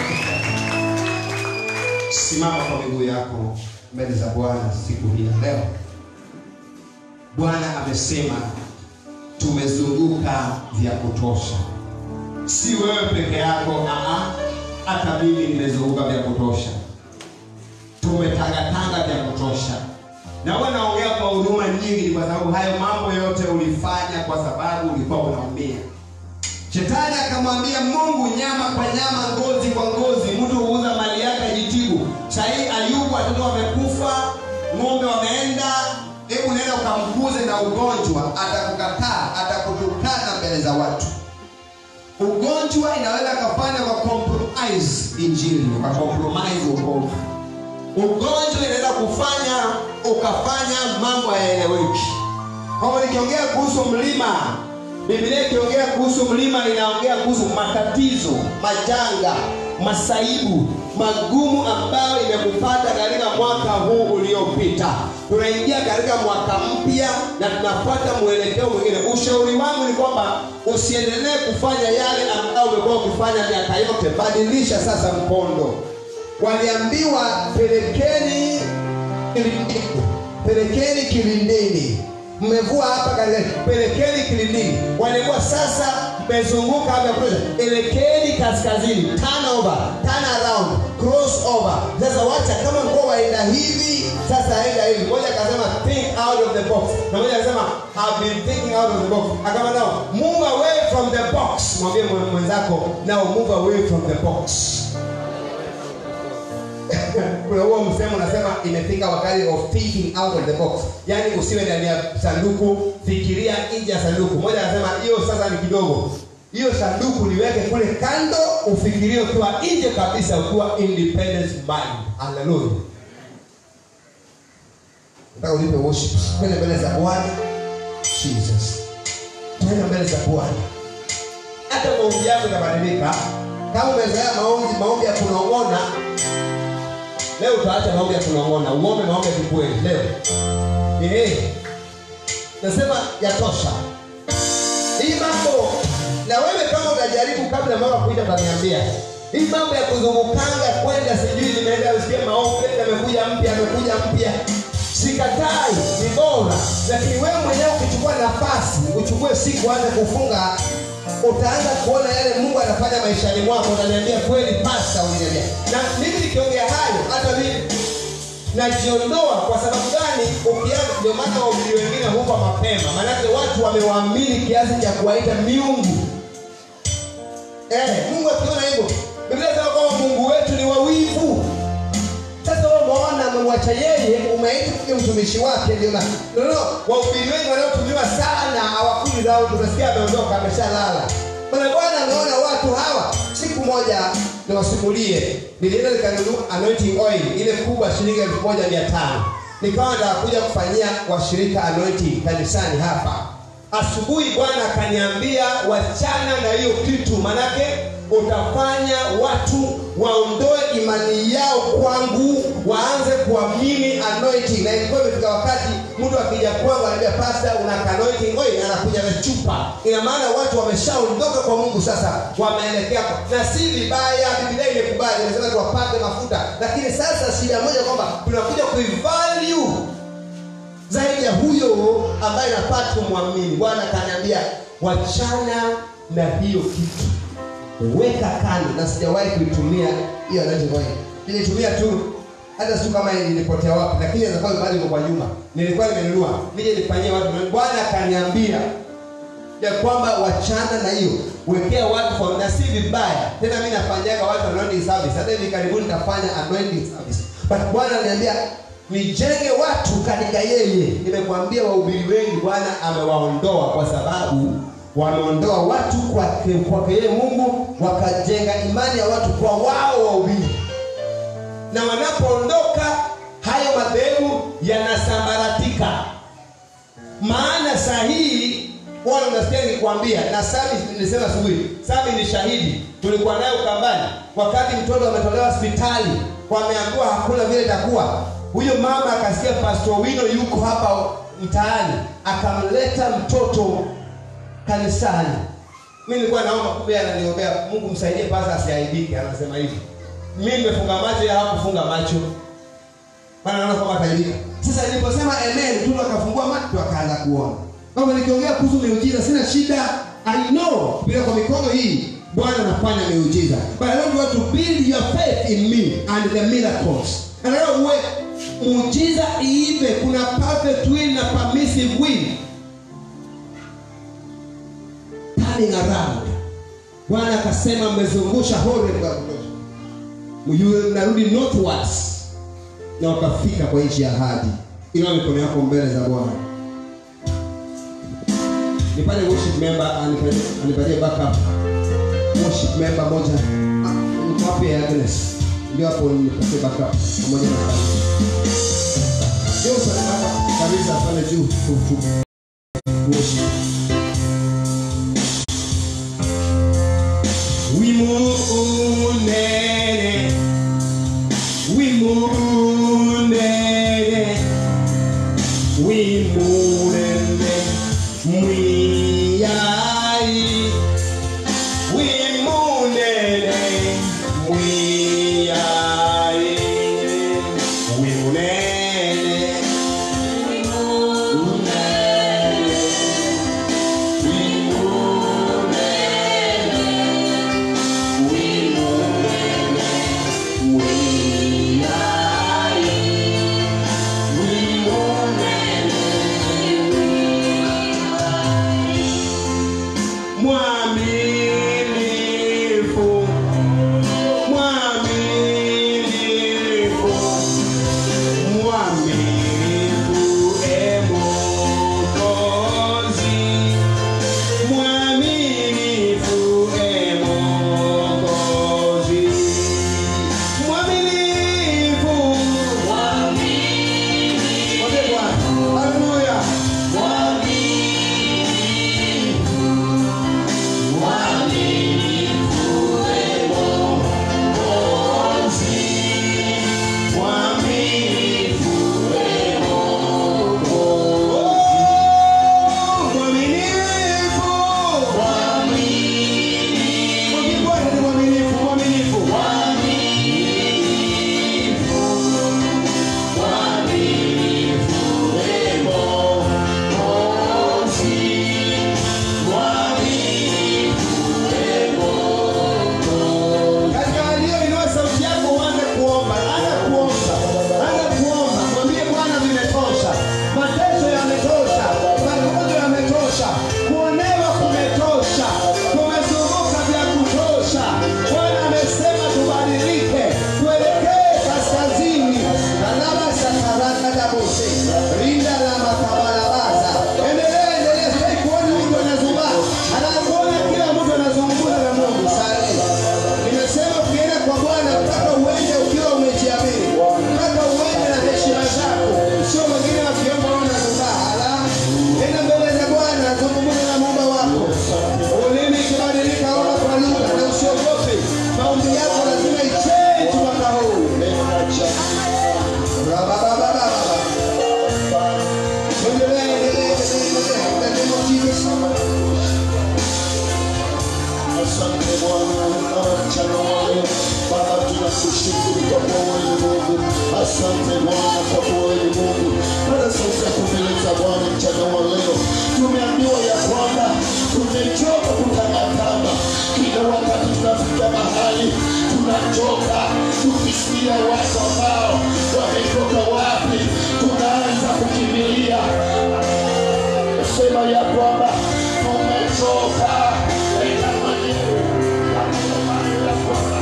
Simama kwa miguu yako mbele za Bwana siku hii ya leo. Bwana amesema tumezunguka vya kutosha, si wewe peke yako, aa, hata mimi nimezunguka vya kutosha tumetangatanga vya kutosha na huwa naongea kwa huruma nyingi, ni kwa sababu hayo mambo yote ulifanya kwa sababu ulikuwa unaumia. Shetani akamwambia Mungu, nyama kwa nyama, ngozi kwa ngozi, mtu huuza mali yake ajitibu. Sahii Ayubu watoto wamekufa, ng'ombe wameenda, hebu nenda ukamkuze na ugonjwa, atakukataa, atakutukana mbele za watu. Ugonjwa inaweza kufanya kwa compromise injili, kwa compromise wokovu ugonjwa inaweza kufanya ukafanya mambo hayaeleweki. Kama nikiongea kuhusu mlima, Biblia ikiongea kuhusu mlima inaongea kuhusu matatizo, majanga, masaibu magumu ambayo imekupata katika mwaka huu uliopita. Tunaingia katika mwaka mpya na tunafuata mwelekeo mwingine. Ushauri wangu ni kwamba usiendelee kufanya yale ambayo umekuwa ukifanya miaka yote, badilisha sasa mkondo waliambiwa pelekeni kilindini, pelekeni kilindini, mmevua hapa katika, pelekeni kilindini. Walikuwa sasa mmezunguka hapa kutosha, elekeni kaskazini, turn over, turn around, cross over. Sasa wacha kama mkoa waenda hivi, sasa enda hivi. Mmoja akasema think out of the box, na mmoja akasema have been thinking out of the box. Akama now move away from the box, mwambie mwe- mwenzako now move away from the box kuna huo msemo unasema imefika wakati of thinking out of the box yaani usiwe ndani ya sanduku fikiria nje ya sanduku mmoja anasema hiyo sasa ni kidogo hiyo sanduku liweke kule kando ufikirie ukiwa nje kabisa ukiwa independent mind haleluya nataka ulipe worship kwenda mbele za bwana jesus kwenda mbele za bwana hata maombi yako itabadilika kama umezoea maombi maombi ya kunong'ona leo utaacha maombi ya kunong'ona uombe maombi ya kikweli leo eh nasema yatosha hii mambo na wewe kama unajaribu kabla mama kuita utaniambia hii mambo ya kuzungukanga kwenda sijui nimeenda usikie maombi amekuja mpya amekuja mpya sikatai ni bora lakini wewe mwenyewe ukichukua nafasi uchukue siku anze kufunga utaanza kuona yale mungu anafanya maishani mwako utaniambia kweli pasta uliniambia na mimi nikiongea hayo hata mimi najiondoa kwa sababu gani ukianza ndio maana wahubiri wengine hupa mapema maanake watu wamewaamini kiasi cha kuwaita miungu eh, mungu akiona hivyo biblia inasema kwamba mungu wetu ni wawivu sasa wewe umeona amemwacha yeye umeita kuja mtumishi wake ndio na no, no, wahubiri wengi wanaotumiwa sana hawakuli lao tunasikia ameondoka ameshalala bwana bwana ameona watu hawa siku moja niwasimulie nilienda nikanunua anointing oil ile kubwa shilingi elfu moja mia tano nikawa nitakuja kufanyia washirika anointing kanisani hapa asubuhi bwana akaniambia wachana na hiyo kitu manake utafanya watu waondoe imani yao kwangu waanze kuamini anointing na ilikuwa imefika wakati mtu akija kwangu anaambia pasta una anointing oil anakuja na chupa ina maana watu wameshaondoka kwa mungu sasa wameelekea kwa na si vibaya biblia imekubali imesema tuwapake mafuta lakini sasa shida moja kwamba tunakuja kuivalue zaidi ya huyo ambaye napata kumwamini bwana akaniambia wachana na hiyo kitu weka kando na sijawahi kuitumia hiyo anointing oil nilitumia tu hata siku kama ilipotea wapi lakini inaweza kuwa bado iko kwa nyuma nilikuwa nimenunua nije nifanyie watu bwana akaniambia ya kwamba wachana na hiyo wekea watu for na si vibaya tena mi nafanyaga watu anointing service hata hivi karibuni nitafanya anointing service but bwana aliniambia nijenge watu katika yeye nimekwambia wahubiri wengi bwana amewaondoa kwa sababu wameondoa watu kwake kwake yeye mungu wakajenga imani ya watu kwa wao wahubiri na wanapoondoka hayo madhehebu yanasambaratika maana sahihi bwana unasikia nikwambia na sami nilisema asubuhi sami ni shahidi tulikuwa naye ukambani wakati mtoto ametolewa hospitali wameambiwa hakuna vile itakuwa huyo mama akasikia pastor wino yuko hapa mtaani akamleta mtoto kanisani mi nilikuwa naomba kumbe ananiombea mungu msaidie pasa asiaibike anasema hivi mi nimefunga macho ya hakufunga macho maana naona kwamba ataibika sasa niliposema amen tu akafungua macho akaanza kuona kama nikiongea kuhusu miujiza sina shida i know bila kwa mikono hii bwana anafanya miujiza but i want you to build your faith in me and the miracles anataka uwe muujiza iive kuna perfect will na permissive will turning around bwana akasema mmezungusha hore kwa kutosha Mjue mnarudi northwards na wakafika kwa nchi ya ahadi ila mikono yako mbele za bwana nipate worship member anipatie- anipatie backup worship member moja Ah, niko wapi ya Agnes ndio hapo nipatie backup pamoja na ndio sana kabisa pale juu tu- tu- worship wimunene wimunene wimunene mwiyai wimunene mwiyai wimunene wimunene wimunene kwamba tumechoka enda mwenyewe akisema ya kwamba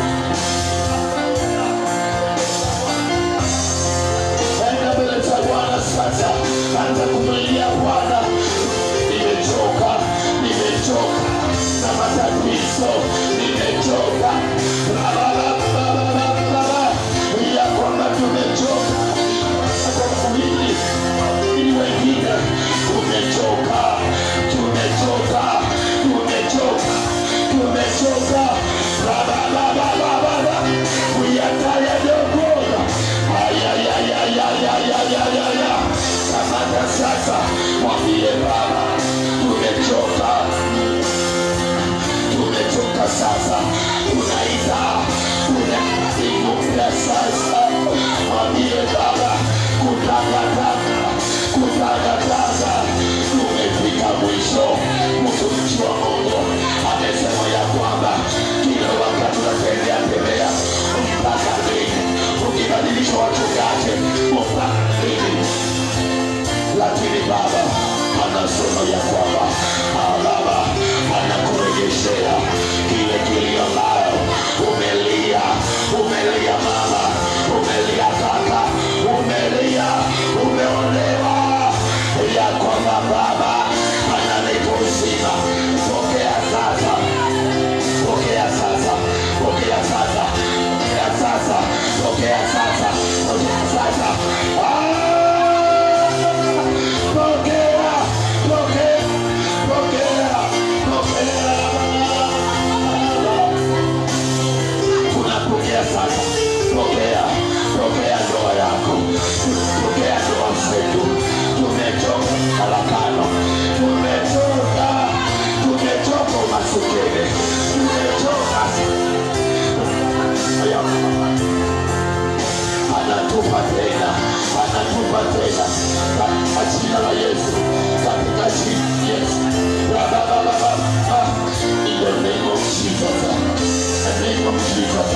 enda mbele za Bwana sasa, anza kumlilia Bwana. Nimechoka, nimechoka na matatizo, nimechoka Rababababababa, ya kwamba tumechoka kwa kuhili ili wengine tumechoka, tumechoka, tumechoka, tumechoka Rabababababa, we are tired of God. Ayayayayayayayaya. Kamata sasa, mwambie Baba, tumechoka, tumechoka sasa, tunaita tunaikumbia sasa, mwambie Baba, kutangatanga, kutangatanga, tumefika mwisho. Mtumishi wa Mungu amesema ya kwamba kila wakati unatembea tembea mpaka lini, ukibadilisha wachungaji mpaka lini? lakini baba anasema ya kwamba ah, baba anakurejeshea kile kilio nayo umelia umelia mama umelia kaka umelia umeolewa ya kwamba baba ananipa uzima pokea sasa pokea sasa pokea sasa pokea sasa pokea sasa pokea sasa Pokea, pokea, pokea, pokea. Tunapokea sasa, pokea, pokea ndoa yako, pokea ndoa zetu. Tumechoka farakano, tumechoka, tumechoka umasikini, tumechoka anatupa tena, anatupa tena katika jina la Yesu, katika jina la Yesu. Rababababa. In the name of Jesus, the name of Jesus.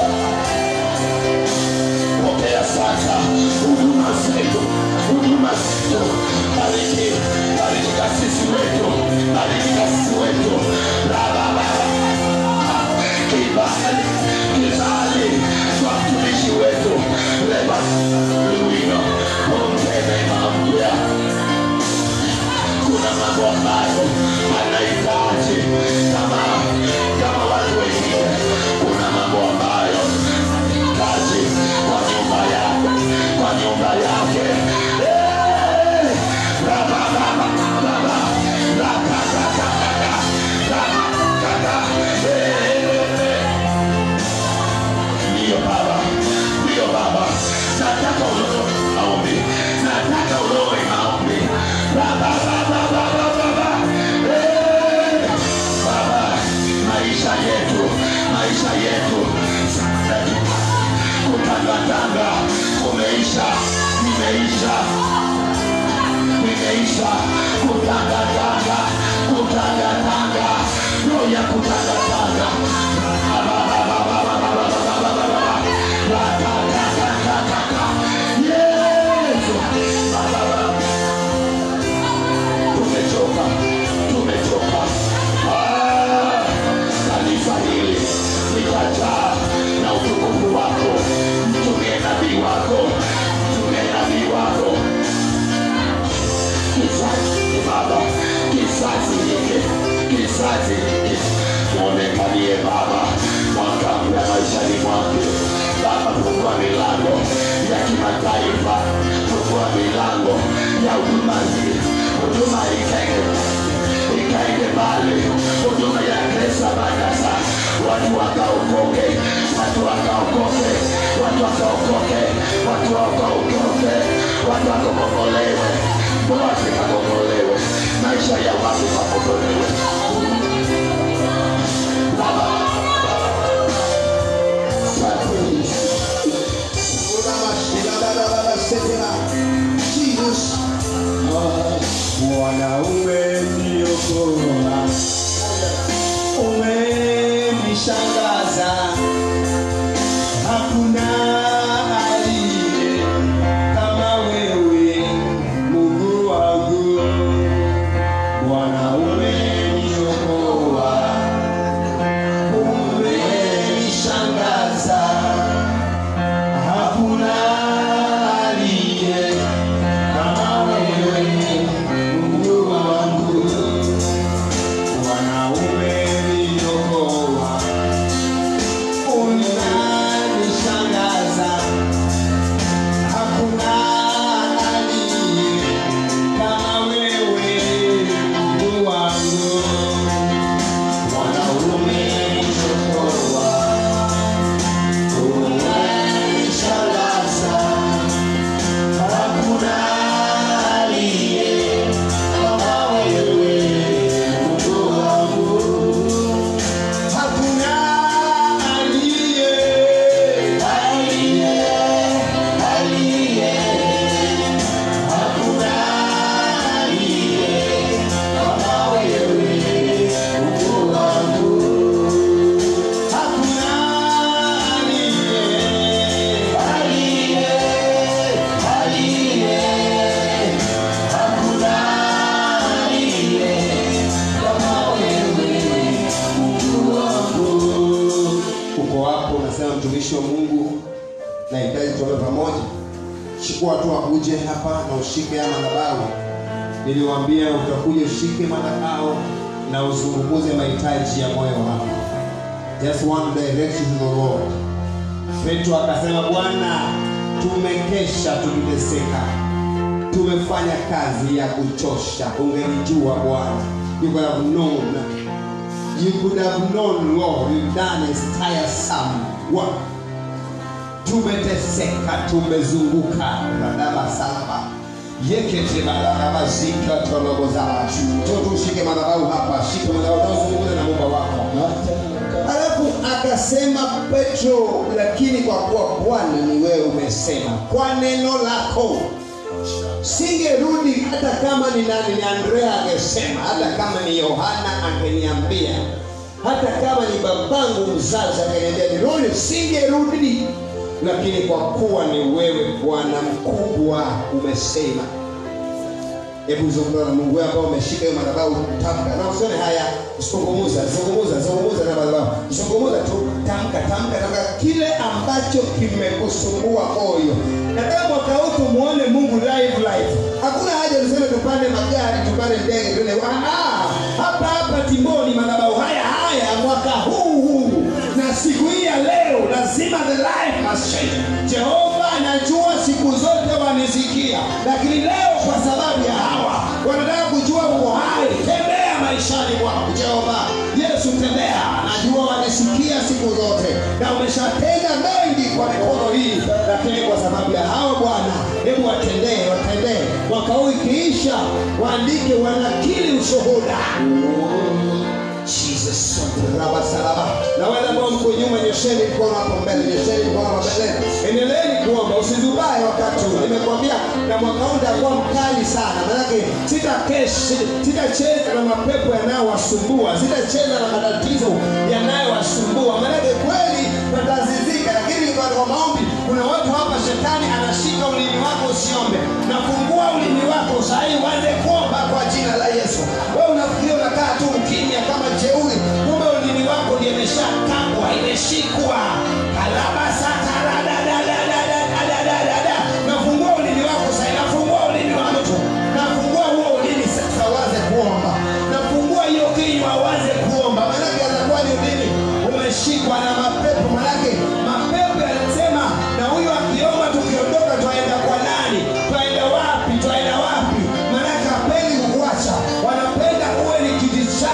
Pokea sasa huduma zetu, huduma zetu. Bariki, bariki kasisi wetu, bariki kasisi wetu. Rabababa kibali kibali kwa mtumishi wetu leba luino ongeze mambo kuna mambo ambayo anahitaji kama kama watu wengine kuna mambo ambayo anahitaji kwa nyumba yake kwa nyumba yake Eh! Rabababababa. Rakakakakaka. Rakakaka. Eh! Ndiyo Baba, ndiyo Baba, nataka uloe maombi, nataka uloe maombi. Baba, Baba, Baba, Baba, Eh, Baba, maisha yetu, maisha yetu sasa kutangatanga kumeisha, imeisha, imeisha, kutangatanga, kutangatanga, roho ya kutangatanga. Baba, Baba, Baba, Baba, Baba, Baba, Baba. Rakakakakaka. Yesu. Baba, Baba. Tumechoka, tumechoka. Ah, Kanisa hili litajaa na utukufu wako. Mtumie nabii wako, mtumie nabii wako kizazi hiki Baba, kizazi hiki, kizazi hiki muonekanie Baba, mwaka mpya maishani mwake. Baba, fungua milango ya kimataifa, fungua milango ya huduma hii, huduma ikaende ikaende mbali, huduma ya Kresa Bagasa, watu wakaokoke, watu wakaokoke, watu wakaokoke, watu wakaokoke, watu wakakombolewe, ndoa zikakombolewe, maisha ya watu wakombolewe. Baba, asante Yesu. Mwanaume niokoa, umenishangaza, hakuna aliye kama wewe, Mungu wangu. Bwana Bwana umeniokoa, umenishangaza. Hakuna aliye kama wewe, Mungu wangu. Bwana umeniokoa, unanishangaza. Hakuna aliye kama wewe, Mungu wangu. Bwana umeniokoa, unanishangaza. Hakuna aliye kama wewe, Mungu wangu. Hakuna aliye, aliye, aliye. Hakuna aliye kama wewe, Mungu wangu. Hakuna aliye, aliye, aliye. Hakuna aliye kama wewe, Mungu wangu. uko hapo unasema mtumishi wa mungu nahitaji tuombe pamoja chukua hatua uje hapa na ushike ya madhabahu niliwaambia utakuja ushike madhabahu na uzungumuze mahitaji ya moyo wako just one direction to the lord petro akasema bwana tumekesha tukiteseka tumefanya kazi ya kuchosha ungelijua bwana you could have known you could have known lord you've done is tiresome work tumeteseka tumezunguka radaba salaba yekete balarabazika tolobozaba toto ushike madhabahu hapa shike madhabahu tazungumza na mumba wako alafu akasema petro lakini kwa kuwa bwana ni wewe umesema kwa neno lako singerudi hata kama ni nani ni andrea angesema hata kama ni yohana angeniambia hata kama ni babangu mzazi angeniambia nirudi singerudi lakini kwa kuwa ni wewe bwana mkubwa umesema hebu zungumza na mungu wewe ambao umeshika hiyo madhabahu tamka na usione haya zungumuza zungumuza zungumuza na madhabahu zungumuza tu tamka tamka tamka kile ambacho kimekusumbua moyo nataka mwaka huu tumuone mungu live live hakuna haja tuseme tupande magari tupande ndege tuende Ah, ah, hapa hapa timboni madhabahu haya haya mwaka huu huu na siku hii ya leo lazima the life must change jehova anajua siku zote wanisikia lakini leo kwa sababu ya hawa wanataka kujua uko hai tembea maishani mwako jehova yesu tembea najua wanisikia siku zote na umeshatenda mengi kwa mikono hii lakini kwa sababu ya hawa bwana hebu watendee watendee mwaka huu ikiisha waandike wanakili ushuhuda Jesus raba salaba na wale ambao mko nyuma nyosheni mkono hapo mbele nyosheni mkono hapo mbele endeleeni kuomba usizubae wakati huu nimekwambia na mwaka huu nitakuwa mkali sana manake sitakeshi sitacheza na mapepo yanayowasumbua sitacheza na matatizo yanayowasumbua manake kweli tutazizika lakini kwa kwa maombi kuna watu hapa shetani anashika ulimi wako usiombe nafungua ulimi wako sahii uanze kuomba kwa jina la yesu wewe unafikiria unakaa tu ukimya kama jeuri kumbe ulimi wako ndio imeshakabwa imeshikwa kalabasataradadadadadadadadada nafungua ulimi wako sahii nafungua ulimi wa mtu nafungua huo ulimi sasa uanze kuomba nafungua hiyo kinywa uanze kuomba manake atakuwa ni ulimi umeshikwa na mapepo manake mapepo yanasema na huyu akiomba tukiondoka twaenda kwa nani twaenda wapi twaenda wapi manake hapendi kukuacha wanapenda uwe ni kiti chao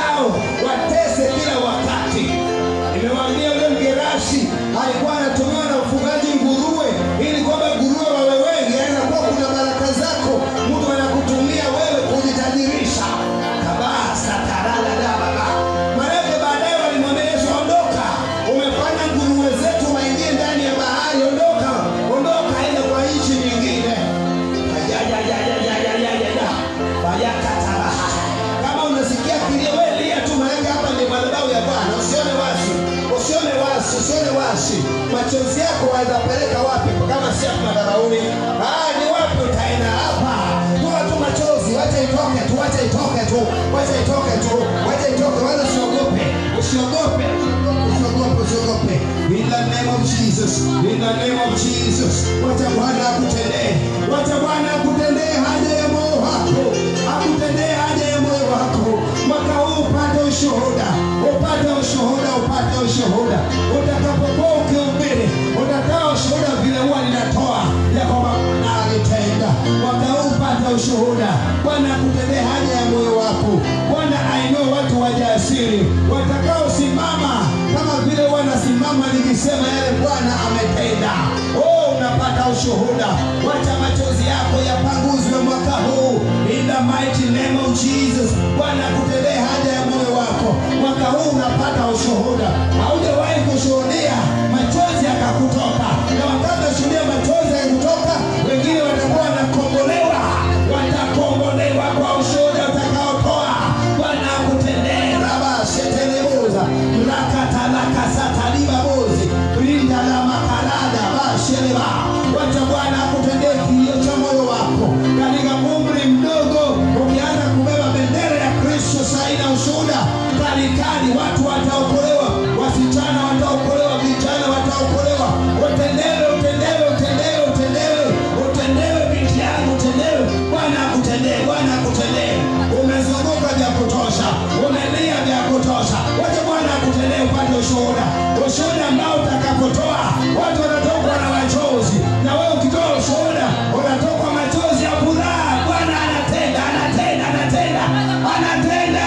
usiogope usiogope usiogope usiogope in the name of jesus in the name of jesus wacha bwana akutendee wacha bwana akutendee haja ya moyo wako akutendee haja ya moyo wako mwaka huu upate ushuhuda upate ushuhuda upate ushuhuda utakapokuwa ukihubiri utatoa ushuhuda vile huwa ninatoa ya kwamba Bwana alitenda mwaka huu upate ushuhuda bwana akutendee haja ya moyo wako bwana ainue watu wajasiri watakaosimama kama vile wanasimama nikisema yale bwana ametenda oh unapata ushuhuda wacha machozi yako yapanguzwe mwaka huu in the mighty name of jesus bwana akutendee haja ya moyo wako mwaka huu unapata ushuhuda haujawahi kushuhudia machozi yakakutoka na wakati unashuhudia machozi yakutoka wengine watakuwa wanakombolewa watakombolewa kwa ushuhuda utakaotoa bwana akutendee rabasheteleuza rakatalakasatalibabozi rinda la makarada basheleba wacha bwana akutendee kilio cha moyo wako katika umri mdogo ukianza kubeba bendera ya kristo saina ushuhuda kalikali watu wataokolewa wasichana wataokolewa vijana wataokolewa utendewe utendewe utendewe utendewe utendewe binti yangu utendewe bwana akutendee bwana akutendee umezunguka vya kutosha umelia vya kutosha wacha bwana akutendee upate ushuhuda ushuhuda ambao utakapotoa watu watatokwa na machozi na wewe ukitoa ushuhuda unatokwa machozi ya furaha bwana anatenda anatenda anatenda anatenda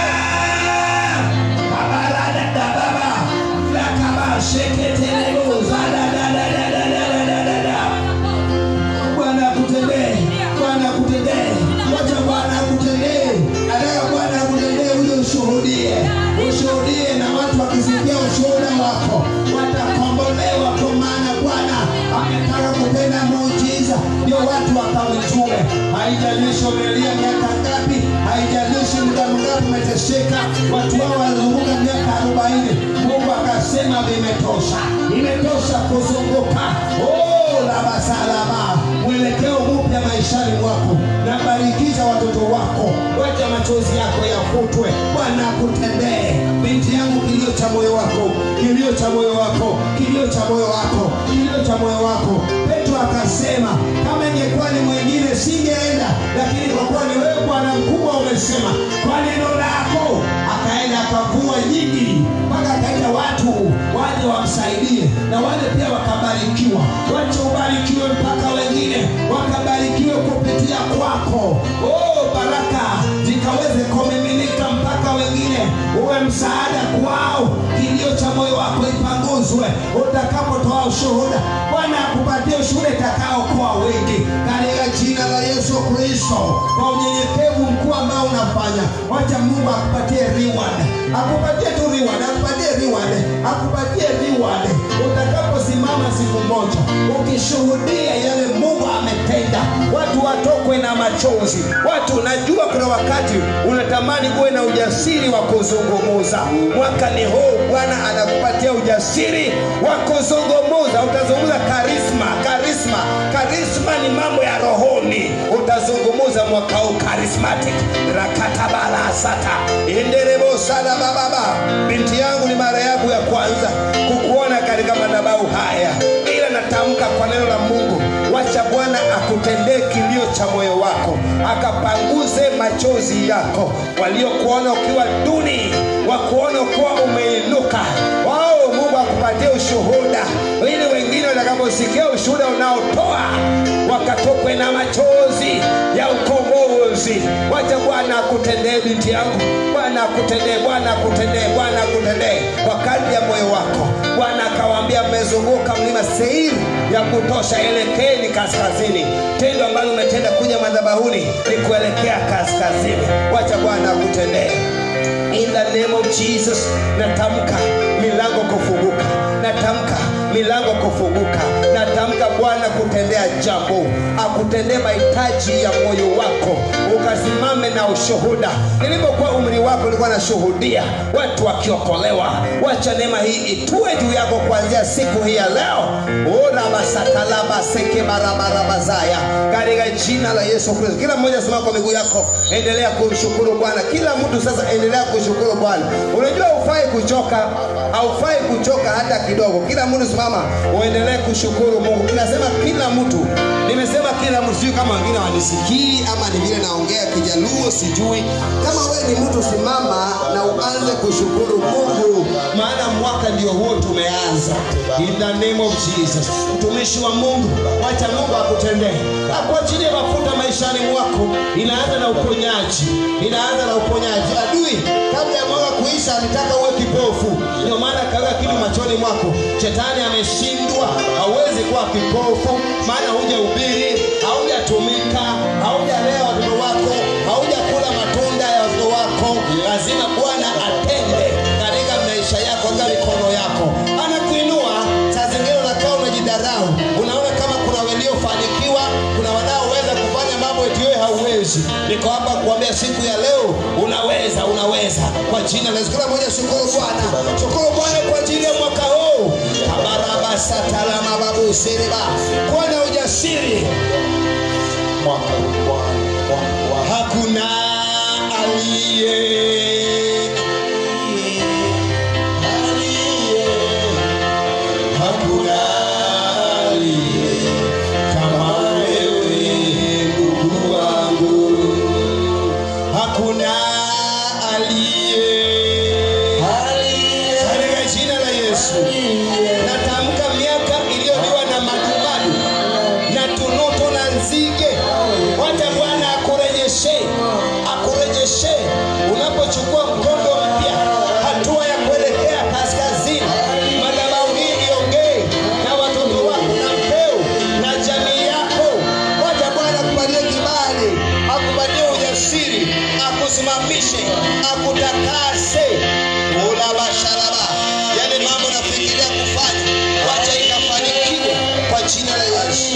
babaradadababa lakabasheketelebuzadadadadadadadada Bwana akutendee, Bwana akutendee, wacha Bwana akutendee. Nataka Bwana akutendee uje ushuhudie, ushuhudie, na watu wakisikia ushuhuda wako watakombolewa, kwa maana Bwana ametaka kutenda muujiza, ndio watu wakamjue. Haijalishi umelia miaka ngapi, haijalishi muda mgapi umeteseka, watu hao walizunguka miaka arobaini. Mungu akasema vimetosha, imetosha kuzunguka. Oh, la masalama mwelekeo mpya maishani mwako na barikisha watoto wako wacha machozi yako yafutwe bwana akutendee binti yangu kilio cha moyo wako kilio cha moyo wako kilio cha moyo wako kilio cha moyo wako petro akasema kama ingekuwa ni mwingine singeenda lakini kwa kuwa ni wewe bwana mkubwa umesema kwa neno lako akaenda akavua nyingi mpaka akaita watu waje wamsaidie na wale pia wakabarikiwa wacha ubarikiwe mpaka wengine wakabarikiwe kupitia kwako oh, baraka zikaweze kumiminika mpaka wengine uwe msaada kwao kilio cha moyo wako ipanguzwe utakapotoa ushuhuda bwana akupatie ushuhuda itakaokoa wengi katika jina la yesu kristo kwa unyenyekevu mkuu ambao unafanya wacha mungu akupatie reward akupatie tu reward akupatie reward akupatie reward utakaposimama siku moja ukishuhudia yale mungu ametenda watu watokwe na machozi watu najua kuna wakati unatamani kuwe na ujasiri wa kuzungumuza mwaka ni huu bwana anakupatia ujasiri wa kuzungumuza utazungumza karisma karisma karisma ni mambo ya rohoni utazungumuza mwaka huu charismatic rakatabalasata inderebosada bababa binti yangu ni mara yangu ya kwanza kukuona katika madhabahu haya ila natamka kwa neno la mungu wacha bwana akutendee kilio cha moyo wako akapanguze machozi yako waliokuona ukiwa duni wakuona ukiwa umeinuka wao mungu akupatie ushuhuda ili wengine watakaposikia ushuhuda unaotoa wakatokwe na machozi ya ukombozi wacha bwana akutendee binti yangu bwana akutendee bwana akutendee bwana akutendee kwa kadri ya moyo wako bwana akawaambia mmezunguka mlima seiri ya kutosha elekeni kaskazini tendo ambalo umetenda kuja madhabahuni ni kuelekea kaskazini wacha bwana akutendee in the name of jesus natamka milango kufunguka natamka milango kufunguka na unatamka bwana kutendea jambo akutendee mahitaji ya moyo wako ukasimame na ushuhuda nilipokuwa umri wako nilikuwa nashuhudia watu wakiokolewa wacha neema hii itue juu yako kuanzia siku hii ya leo orabasakalabaseke katika jina la yesu kristo kila mmoja simama kwa miguu yako endelea kumshukuru bwana kila mtu sasa endelea kushukuru bwana unajua hufai kuchoka haufai kuchoka hata kidogo kila mtu simama uendelee kushukuru mungu inasema kila mtu nimesema kila mtu sijui kama wengine wanisikii ama ni vile naongea kijaluo sijui kama wewe ni mtu simama na uanze kushukuru mungu maana mwaka ndio huo tumeanza in the name of jesus mtumishi wa mungu wacha mungu akutendee akuachilie mafuta maishani mwako inaanza na uponyaji inaanza na uponyaji adui kabla ya mwaka kuisha alitaka uwe kipofu ndio maana kaweka kitu machoni mwako shetani ameshindwa hauwezi kuwa kipofu maana hujahubiri haujatumika haujalea watoto wako haujakula matunda ya watoto wako lazima bwana atende katika maisha yako katika mikono yako anakuinua saa zingine unakaa unajidharau unaona kama kuna waliofanikiwa kuna wanaoweza kufanya mambo eti wewe hauwezi niko hapa kuambia siku ya leo unaweza unaweza kwa jina la Yesu kila mmoja shukuru bwana shukuru bwana kwa ajili ya mwaka huu kabarabasatala babu siriba kuwa na ujasiri hakuna aliye aliye hakuna aliye kama wewe ndugu wangu hakuna aliye katika jina la yesu natamka miaka iliyoliwa na madumadu na tunutu na nzige wacha bwana akurejeshe akurejeshe unapochukua mkondo mpya hatua ya kuelekea kaskazini madhabahu hii iongee na watoto wako na mpeu na jamii yako wacha bwana akupatie kibali akupatie ujasiri akusimamishe akutakase ulabasharaba yale mambo nafikiria kufanya wacha ikafanikiwe kwa jina la yesu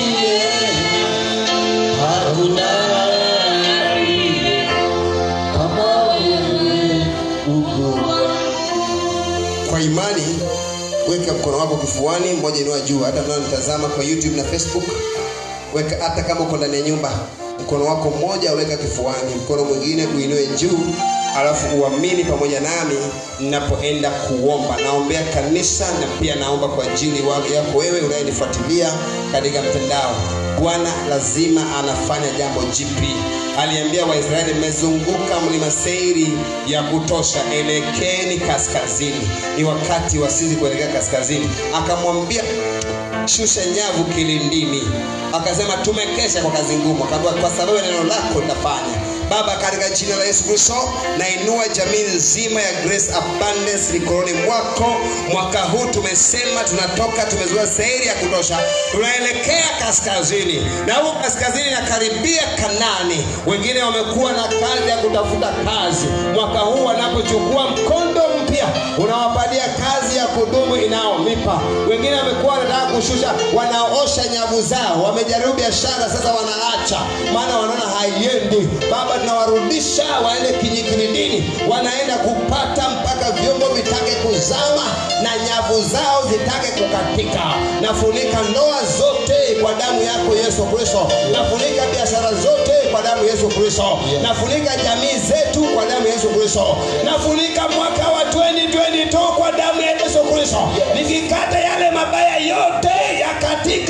kwa imani weka mkono wako kifuani mmoja inua juu hata mnaonitazama kwa youtube na facebook weka hata kama uko ndani ya nyumba mkono wako mmoja weka kifuani mkono mwingine uinue juu alafu uamini pamoja nami ninapoenda kuomba naombea kanisa na pia naomba kwa ajili wa- yako wewe unayenifuatilia katika mtandao bwana lazima anafanya jambo jipi aliambia waisraeli mmezunguka mlima seiri ya kutosha elekeni kaskazini ni wakati wa sisi kuelekea kaskazini akamwambia shusha nyavu kilindini akasema tumekesha kwa kazi ngumu akaambiwa kwa sababu ya neno lako nitafanya baba katika jina la yesu kristo nainua jamii nzima ya grace abundance mikononi mwako mwaka huu tumesema tunatoka tumezua seheri ya kutosha tunaelekea kaskazini na huku kaskazini nakaribia kanani wengine wamekuwa na kazi ya kutafuta kazi mwaka huu wanapochukua mkondo mpya unawapatia kazi ya kudumu inayomipa wengine wamekuwa wanataka kushusha wanaosha nyavu zao wamejaribu biashara sasa wanaacha maana wanaona haiendi baba tunawarudisha waende kinyikilindini wanaenda kupata mpaka vyombo vitake kuzama na nyavu zao zitake kukatika nafunika ndoa zote kwa damu yako yesu kristo nafunika biashara zote kwa damu yesu kristo nafunika jamii zetu kwa damu yesu kristo nafunika mwaka wa 2022 kwa damu ya yesu kristo nikikata yale mabaya yote yakatike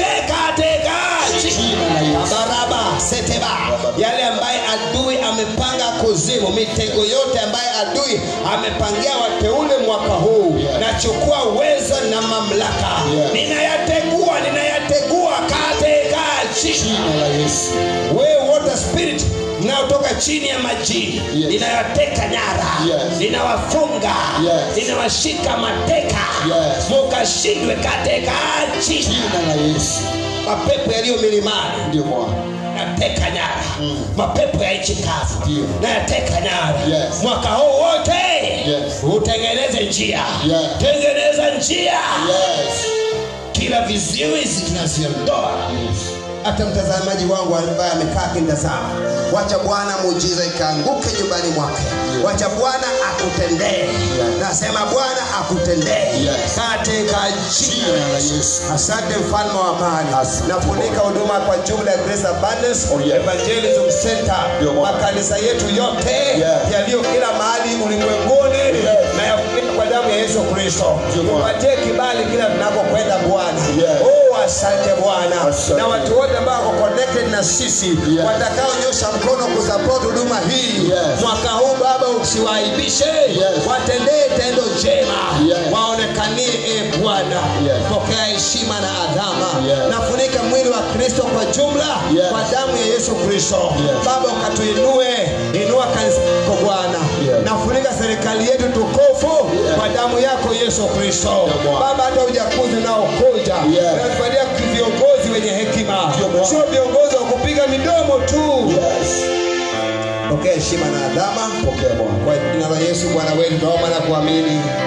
katika baraba seteba yale ambaye adui amepanga kuzimu mitego yote ambaye adui amepangia wateule mwaka huu nachukua uwezo na mamlaka ninayategua ninayategua katika jina la yesu wewe water spirit mnayotoka chini ya majini Yes. ninayoteka nyara Yes. ninawafunga Yes. ninawashika mateka Yes. mukashindwe katika jina jina la yesu mapepo yaliyo milimani ndio bwana nateka nyara Mm. mapepo ya nchi kavu Ndio. nayateka nyara Yes. mwaka huu wote Yes. utengeneze njia Yes. tengeneza njia yes kila viziwizi tunaziondoa hata mtazamaji wangu ambaye amekaa akitazama wacha bwana muujiza ikaanguke nyumbani mwake wacha bwana akutendee nasema bwana akutendee katika jina la yesu asante mfalme wa amani nafunika huduma kwa jumla ya grace abundance evangelism center makanisa yetu yote yaliyo kila mahali ulimwenguni na yafunika kwa damu ya yesu kristo upatie kibali kila tunapokwenda bwana oh asante bwana na watu wote ambao wako connected na sisi watakaonyosha mkono kusupport huduma hii mwaka huu baba usiwaibishe watendee tendo njema waonekanie e bwana pokea heshima na adhama nafunika mwili wa kristo kwa jumla kwa damu ya yesu kristo baba ukatuinue inua kanisa lako bwana nafunika serikali yetu tukufu kwa damu yako yesu kristo baba hata ujakuzi unaokuja natufalia viongozi wenye hekima sio viongozi wa kupiga midomo tu pokea heshima na adhama kwa jina la yesu bwana wetu tunaomba na kuamini